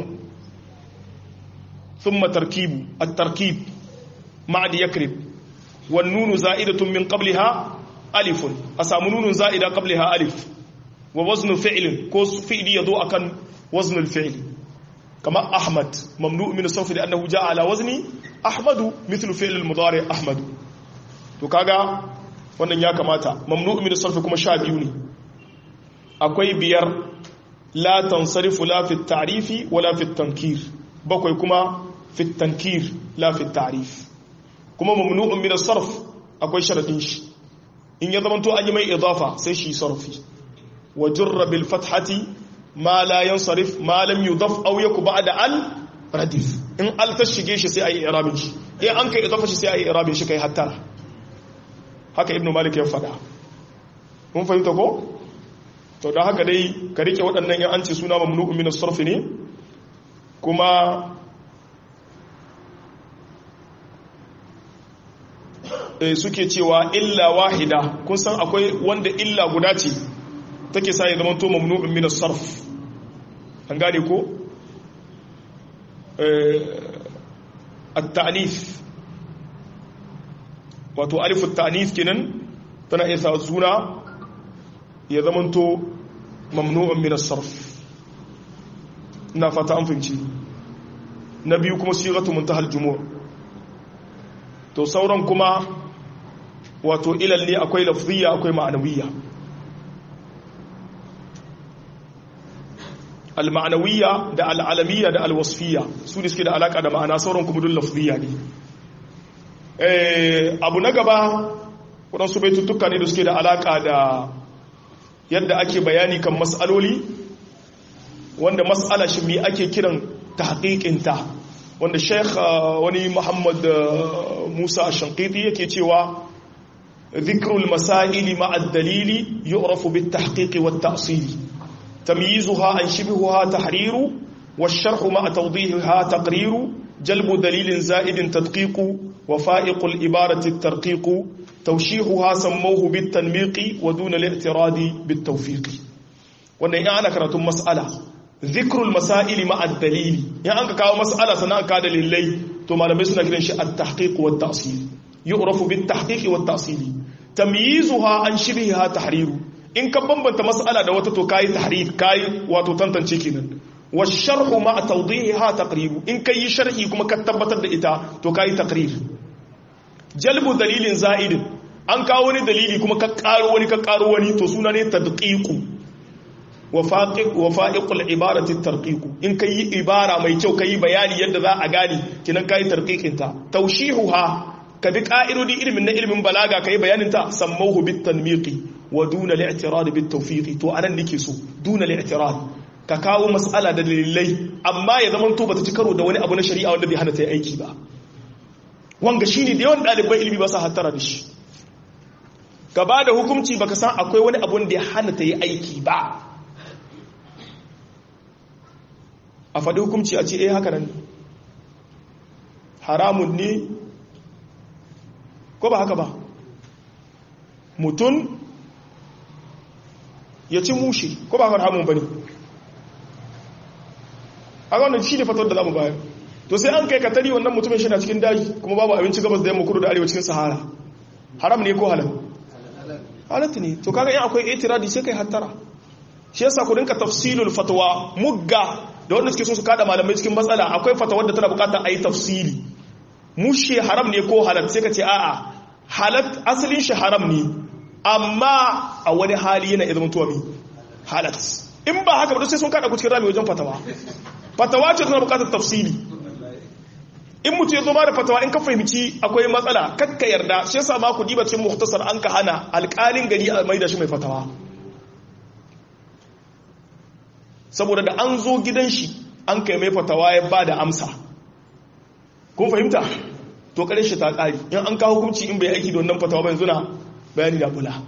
S1: thumma tarkibu at-tarkib ma'ad yakrib wan nunu za'idatun min qabliha alifun asamu nunun za'ida qabliha alif wa waznu fi'lin ko fi'li yazo akan wazn al-fi'l kama ahmad mamnu' min as-sarf li'annahu ja'a ala wazni ahmadu mithlu fi'l al-mudari' ahmadu to kaga wannan ya kamata mamnu' min as-sarf kuma sha biyu ne akwai biyar la tansarifu la fi at-ta'rifi wala fi at-tankir bakwai kuma fi at-tankir la fi at-ta'rif kuma mamnu'un min as-sarf akwai sharadin shi in ya zama to an yi mai idafa sai shi sarfi wa jurra bil fathati ma la yansarif ma lam yudaf aw yaku ba'da al radif in al ta shige shi sai ayi i'rabin shi in an kai idafa shi sai ayi i'rabin shi kai hatta haka ibnu malik ya faɗa mun fahimta ko to da haka dai ka rike waɗannan yan an ce suna mamnu'un min as-sarf ne kuma suke cewa illa wahida kun san akwai wanda illa guda ce take sa ya zama to mamnu'un min as-sarf an gane ko at-ta'nif wato alif at-ta'nif kenan tana iya sa suna ya zama to mamnu'un min as-sarf ina fata an fahimci na biyu kuma sigatu muntahal jumu' to sauran kuma wato ilal ne akwai lafziya akwai ma'anawiyya al-ma'anawiyya da al-alamiyya da al-wasfiyya su ne suke da alaka da ma'ana sauran kuma dun lafziya ne abu na gaba waɗansu baituttuka ne da suke da alaka da yadda ake bayani kan mas'aloli wanda mas'ala shi me ake kiran tahqiqinta wanda sheikh wani muhammad musa shankiti yake cewa ذكر المسائل مع الدليل يعرف بالتحقيق والتأصيل تمييزها عن شبهها تحرير والشرح مع توضيحها تقرير جلب دليل زائد تدقيق وفائق الإبارة الترقيق توشيحها سموه بالتنميق ودون الاعتراض بالتوفيق wannan ya ana karatun mas'ala zikrul masaili ma ad-dalili in an ka kawo mas'ala sannan ka dalilai to malamai suna kiran shi at-tahqiq wa at-ta'sil yu'rafu bit-tahqiq wa at-ta'sil tamyizuha an shibhiha tahriru in ka bambanta mas'ala da wata to kai tahrir kai wato tantance kenan wa sharhu ma tawdihiha taqribu in kai sharhi kuma ka tabbatar da ita to kai taqrir jalbu dalilin za'idin an kawo wani dalili kuma ka karo wani ka karo wani to suna ne tadqiqu wa faqiq wa fa'iqul ibarati tarqiqu in kai ibara mai kyau kai bayani yadda za a gane kinan kai tarqiqin ta tawshihuha ka bi ka'irodi ilimin na ilimin balaga kai bayanin ta sammahu bit tanmiqi wa duna li'tirad bit tawfiqi to anan nake so duna li'tirad ka kawo mas'ala da dalilai amma ya zaman to bata ci karo da wani abu na shari'a wanda bai hana ta yi aiki ba wanga shine da yawan ɗaliban ilimi ba sa hattara da shi ka ba da hukunci baka san akwai wani abun da ya hana ta yi aiki ba a faɗi hukunci a ce eh haka nan haramun ne ko ba haka ba mutum ya ci mushi ko ba haramun ba ne a wannan shi ne fatawar da za mu bayar to sai an kai katari wannan mutumin shi na cikin daji kuma babu abinci gabas da yamma kudu da arewa cikin sahara haram ne ko halal halatta ne to kaga yin akwai itiradi sai kai hattara shi yasa ku rinka tafsilul fatwa mugga da wanda suke so su kada malamai cikin matsala akwai fatawar da tana bukatar ayi tafsili mushe haram ne ko halal sai ka ce a'a halat asalin shi haram ne amma a wani hali yana izinin tuwa mi halat in ba haka ba sai sun kada ku cikin rami wajen fatawa fatawa ce tana bukatar tafsili in mutu ya zo ma da fatawa in ka fahimci akwai matsala kakka yarda shi yasa ma ku diba cikin muhtasar an ka hana alƙalin gari a mai da shi mai fatawa saboda da an zo gidan shi an kai mai fatawa ya ba da amsa kun fahimta to kare shi ta ƙari in an kawo hukunci in bai aiki da wannan fatawa ba yanzu na bayani da kula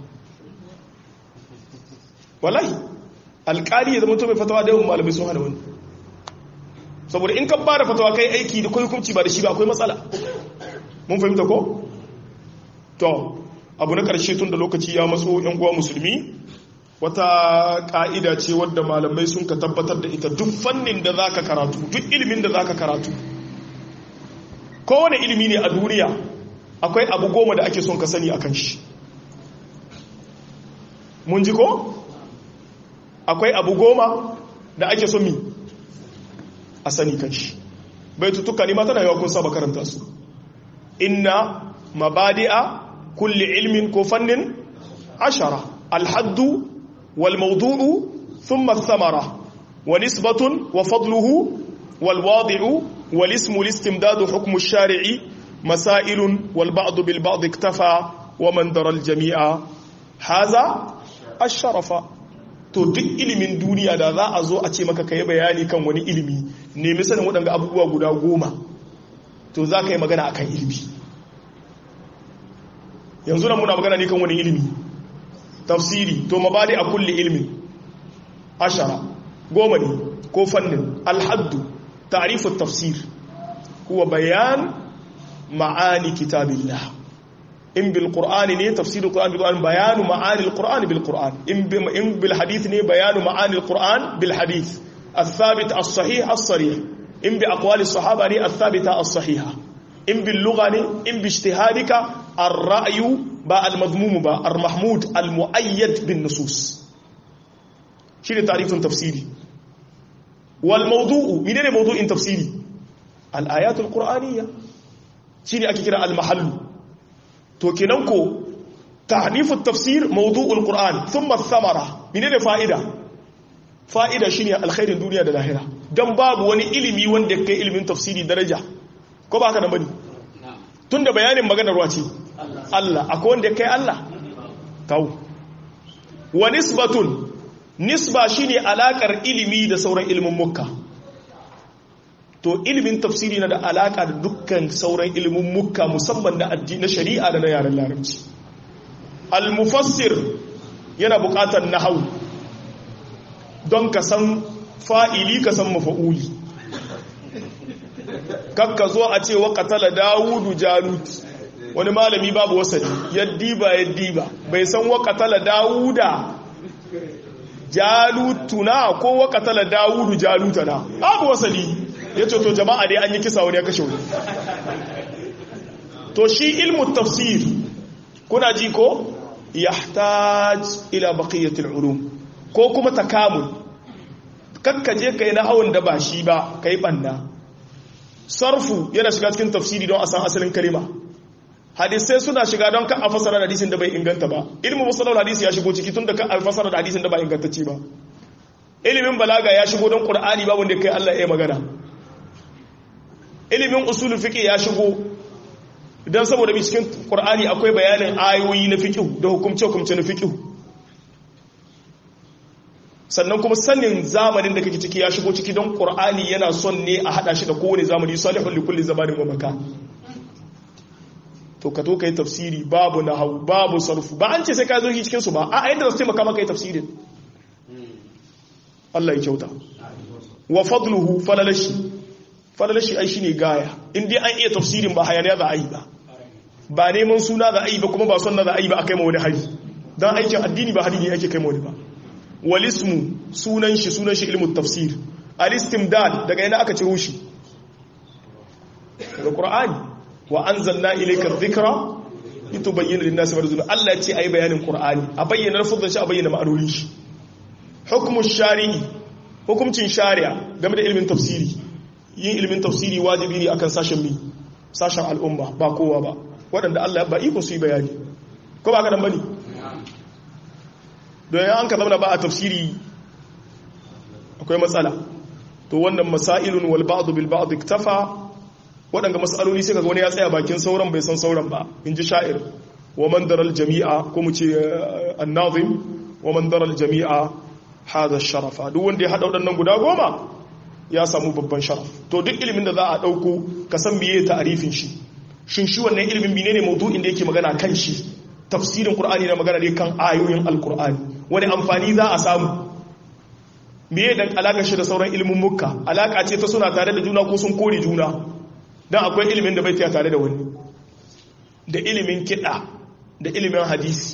S1: wallahi alƙali ya zama to mai fatawa da yawan malamai sun hana wani saboda in ka ba da fatawa kai aiki da kai hukunci ba da shi ba akwai matsala mun fahimta ko to abu na ƙarshe tun da lokaci ya matso yan uwa musulmi wata ƙa'ida ce wadda malamai sun ka tabbatar da ita duk fannin da za ka karatu duk ilimin da za ka karatu kowane ilimi ne a duniya akwai abu goma da ake son ka sani a kan shi mun ji ko? akwai abu goma da ake son mi a sani kan shi bai tutuka ne mata da yawa kun saba karanta su inna mabadi'a kulli ilmin ko fannin ashara alhaddu wal mawdu'u thumma thamara wa nisbatun wa fadluhu wal wadi'u wal ismu listimdadu hukmu ash-shari'i masailun wal ba'd bil ba'd iktafa wa man dara al jami'a hadha ash-sharafa to duk ilimin duniya da za a zo a ce maka kai bayani kan wani ilimi nemi sanin waɗanda abubuwa guda goma to za ka yi magana akan ilimi yanzu na muna magana ne kan wani ilimi tafsiri to mabadi a kulli ilmi ashara goma ne ko fannin alhaddu ta'rifut tafsir huwa bayan ma'ani kitabillah in bil qur'ani ne tafsirul qur'an bil qur'an bayanu ma'ani al qur'an bil qur'an in bil hadith ne bayanu ma'ani al qur'an bil hadith الثابت الصحيح الصريح إن بأقوال الصحابة الثابتة الصحيحة إن باللغة إن باجتهادك الرأي با المذموم با المحمود المؤيد بالنصوص شنو تعريف تفسيري والموضوع من أين موضوع تفسيري الآيات القرآنية شنو أكيكرا المحل توكينانكو تعنيف التفسير موضوع القرآن ثم الثمرة من أين فائدة fa'ida shi ne alkhairin duniya da lahira don babu wani ilimi wanda kai ilimin tafsiri daraja ko ba haka da bane tun da bayanin maganar wace Allah akwai wanda kai Allah kawo wa nisbatun nisba shi ne alakar ilimi da sauran ilimin mukka to ilimin tafsiri na da alaka da dukkan sauran ilimin mukka musamman na addini na shari'a da na yaren larabci al-mufassir yana bukatar nahawu don ka san fa'ili ka san mafa'uli kakka zo a ce wa katala dawudu jalut wani malami babu wasali yaddiba yaddiba bai san wa katala dawuda jalutuna ko wa katala dawudu jalutana babu wasali ya ce to jama'a dai an yi kisa wani ya kashe wani to shi ilmu tafsir kuna ji ko yahtaj ila baqiyatil ulum ko kuma takamul kakkaje kai na hawan da ba shi ba kai banna sarfu yana shiga cikin tafsiri don a san asalin kalima hadisai suna shiga don ka a fasara da hadisin da bai inganta ba ilmin musallar hadisi ya shigo ciki tun da ka a fasara da hadisin da ba ingantacce ba ilimin balaga ya shigo don qur'ani ba wanda kai Allah ya magana ilimin usul fiqh ya shigo dan saboda bi cikin qur'ani akwai bayanin ayoyi na fiqh da hukumce hukumce na fiqh sannan kuma sanin zamanin da kake ciki ya shigo ciki don qur'ani yana son ne a hada shi da kowane zamani salihul likulli zamanin wa makan to ka to kai tafsiri babu nahwu babu sarfu ba an ce sai ka zo shi cikin su ba a yadda za su taimaka maka yi tafsirin Allah ya kyauta wa fadluhu falalashi falalashi ai shine gaya in dai an iya tafsirin ba hayaniya za a yi ba ba neman suna za a yi ba kuma ba sunna za a yi ba a kai ma wani hari dan aikin addini ba hadini ake kai ma wani ba walismu sunan shi sunan shi ilmu tafsir al-istimdad daga ina aka ciro shi daga qur'ani wa anzalna ilayka dhikra litubayyana lin-nasi ma nuzila Allah ya ce ayi bayanin qur'ani a bayyana lafazin shi a bayyana ma'anonin shi hukmu shari'i hukumcin shari'a game da ilmin tafsiri yin ilmin tafsiri wajibi ne akan sashen mi sashen al'umma ba kowa ba waɗanda Allah ba iko su yi bayani ko ba ka dan bane don an ka zama ba a tafsiri akwai matsala to wannan masailun wal ba'd bil ba'd iktafa waɗanda matsaloli sai kaga wani ya tsaya bakin sauran bai san sauran ba in ji sha'ir wa man daral jami'a ko mu ce annazim wa man daral jami'a hada sharafa duk wanda ya hada waɗannan guda goma ya samu babban sharaf to duk ilimin da za a ɗauko ka san miye ta'arifin shi shin shi wannan ilimin menene maudu'in da yake magana kan shi tafsirin qur'ani na magana ne kan ayoyin alqur'ani wani amfani za a samu meye dan alaka shi da sauran ilimin mukka alaka ce ta suna tare da juna ko sun kore juna dan akwai ilimin da bai taya tare da wani da ilimin kiɗa da ilimin hadisi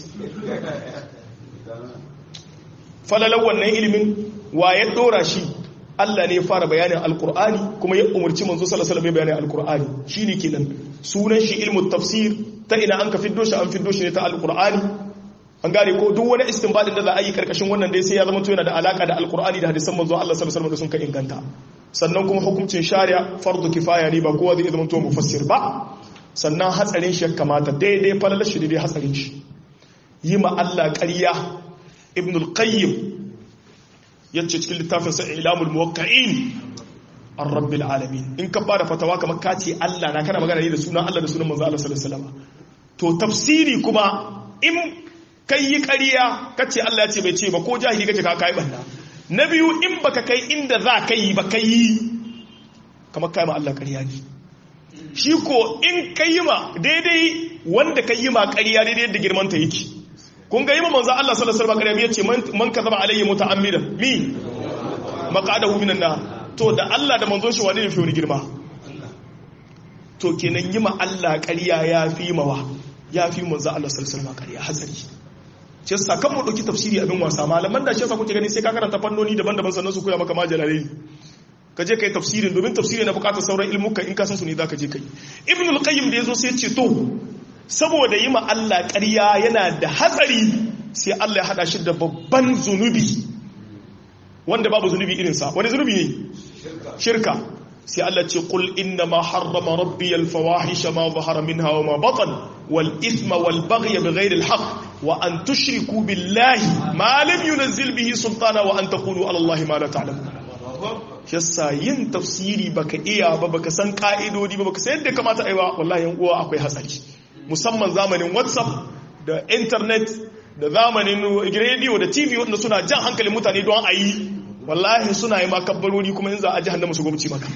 S1: falalar wannan ilimin wa ya dora shi Allah ne ya fara bayanin alkur'ani kuma ya umarci manzo sallallahu alaihi wasallam bayanin alkur'ani shine kenan sunan shi ilmu tafsir ta ina an ka fiddo shi an fiddo shi ne ta alkur'ani an gane ko duk wani istinbadin da za a yi karkashin wannan dai sai ya zama to yana da alaka da alkur'ani da hadisan manzo Allah sallallahu alaihi wasallam da sun ka inganta sannan kuma hukuncin shari'a fardu kifaya ne ba kowa zai zama to mufassir ba sannan hatsarin shi ya kamata daidai falalar shi daidai hatsarin shi yi ma Allah ƙarya ibn al-qayyim yace cikin littafin sa ilamul muwaqqi'in ar-rabbil alamin in ka bada fatawa kamar ka ce Allah na kana magana ne da sunan Allah da sunan manzo Allah sallallahu alaihi wasallam to tafsiri kuma in kai yi ƙarya kace Allah ya ce bai ce ba ko jahili kace ka kai banda na biyu in baka kai inda za ka yi ba kai kamar kai ma Allah ƙarya ne shi ko in kai ma daidai wanda kai yi ma ƙarya daidai yadda girman ta yake kun ga yi ma manzo Allah sallallahu alaihi wasallam ya ce man kazaba alayhi muta'ammidan mi maqadahu minan nar to da Allah da manzon shi wani ne fi wani girma to kenan yi ma Allah ƙarya ya fi mawa ya fi manzo Allah sallallahu alaihi wasallam ƙarya hatsari ce sakan mu dauki tafsiri abin wasa malaman da shi yasa kuke gani sai ka karanta fannoni daban-daban sannan su koya maka majalalai ka je kai tafsirin domin tafsiri na bukatar sauran ilmuka in ka san su ne zaka je kai ibn al-qayyim da yazo sai ce to saboda yi ma Allah ƙarya yana da hatsari sai Allah ya hada shi da babban zunubi wanda babu zunubi irinsa wani zunubi ne shirka sai Allah ce qul inna ma harrama rabbi al-fawahisha ma zahara minha wa ma batan wal ithma wal baghy bighayri al-haqq wa an tushriku billahi ma lam yunzil bihi sultana wa an taqulu ala Allah ma la ta'lamun yasa yin tafsiri baka iya ba baka san ka'idodi ba baka san yadda kamata aiwa wallahi yan uwa akwai hatsari musamman zamanin whatsapp da internet da zamanin radio da tv wanda suna jan hankalin mutane don a yi wallahi suna yi makabbarori kuma in za a jihannama su gwamci maka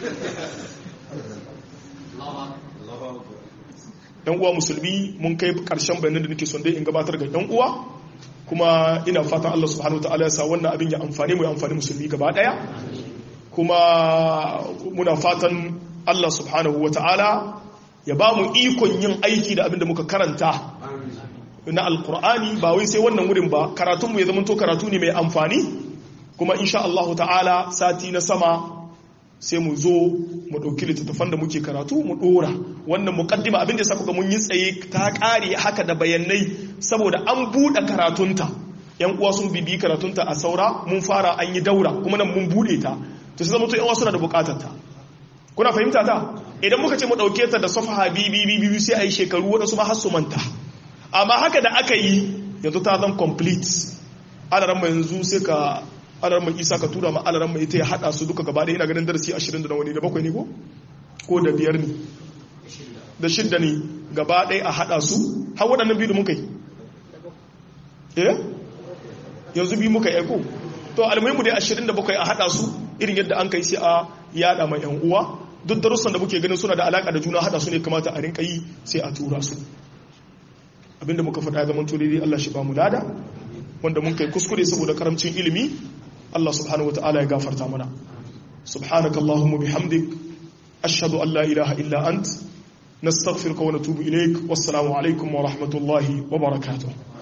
S1: yan uwa musulmi mun kai karshen bayanan da nake son dai in gabatar ga yan uwa kuma ina fatan Allah subhanahu wataala ya sa wannan abin ya amfani mu ya amfani musulmi gaba daya kuma muna fatan Allah subhanahu wataala ya ba mu ikon yin aiki da abin da muka karanta na alkur'ani ba wai sai wannan wurin ba karatunmu ya zama to karatu ne mai amfani kuma insha Allah ta'ala sati na sama sai mu zo mu ɗauki littattafan da muke karatu mu ɗora wannan muƙaddima abin da ya sa kuka mun yi tsaye ta ƙare haka da bayanai saboda an buɗe karatunta yan uwa sun bibi karatunta a saura mun fara an yi daura kuma nan mun bude ta to sai zama to yan uwa suna da bukatar ta kuna fahimta ta idan muka ce mu dauke ta da safaha bibi bibi sai ayi shekaru wadansu ma har su manta amma haka da aka yi yanzu ta zan complete alaran mai yanzu sai ka alaran mai isa ka tura ma alaran mai ita ya hada su duka gaba ɗaya ina ganin darasi 20 da wani da bakwai ne ko ko da biyar ne da shidda ne gaba ɗaya a hada su har waɗannan biyu da muka yi eh yanzu biyu muka yi ko to almuhimu dai 27 a hada su irin yadda an kai sai a yada mai yan uwa duk darussan da muke ganin suna da alaka da juna hada su ne kamata a rinka yi sai a tura su abinda muka faɗa ya zaman tolili Allah shi ba mu lada wanda mun kai kuskure saboda karamcin ilimi Allah subhanahu wataala ya gafarta mana subhanaka allahumma bihamdik ashhadu an la ilaha illa ant nastaghfiruka wa natubu ilaik wassalamu alaikum wa rahmatullahi wa barakatuh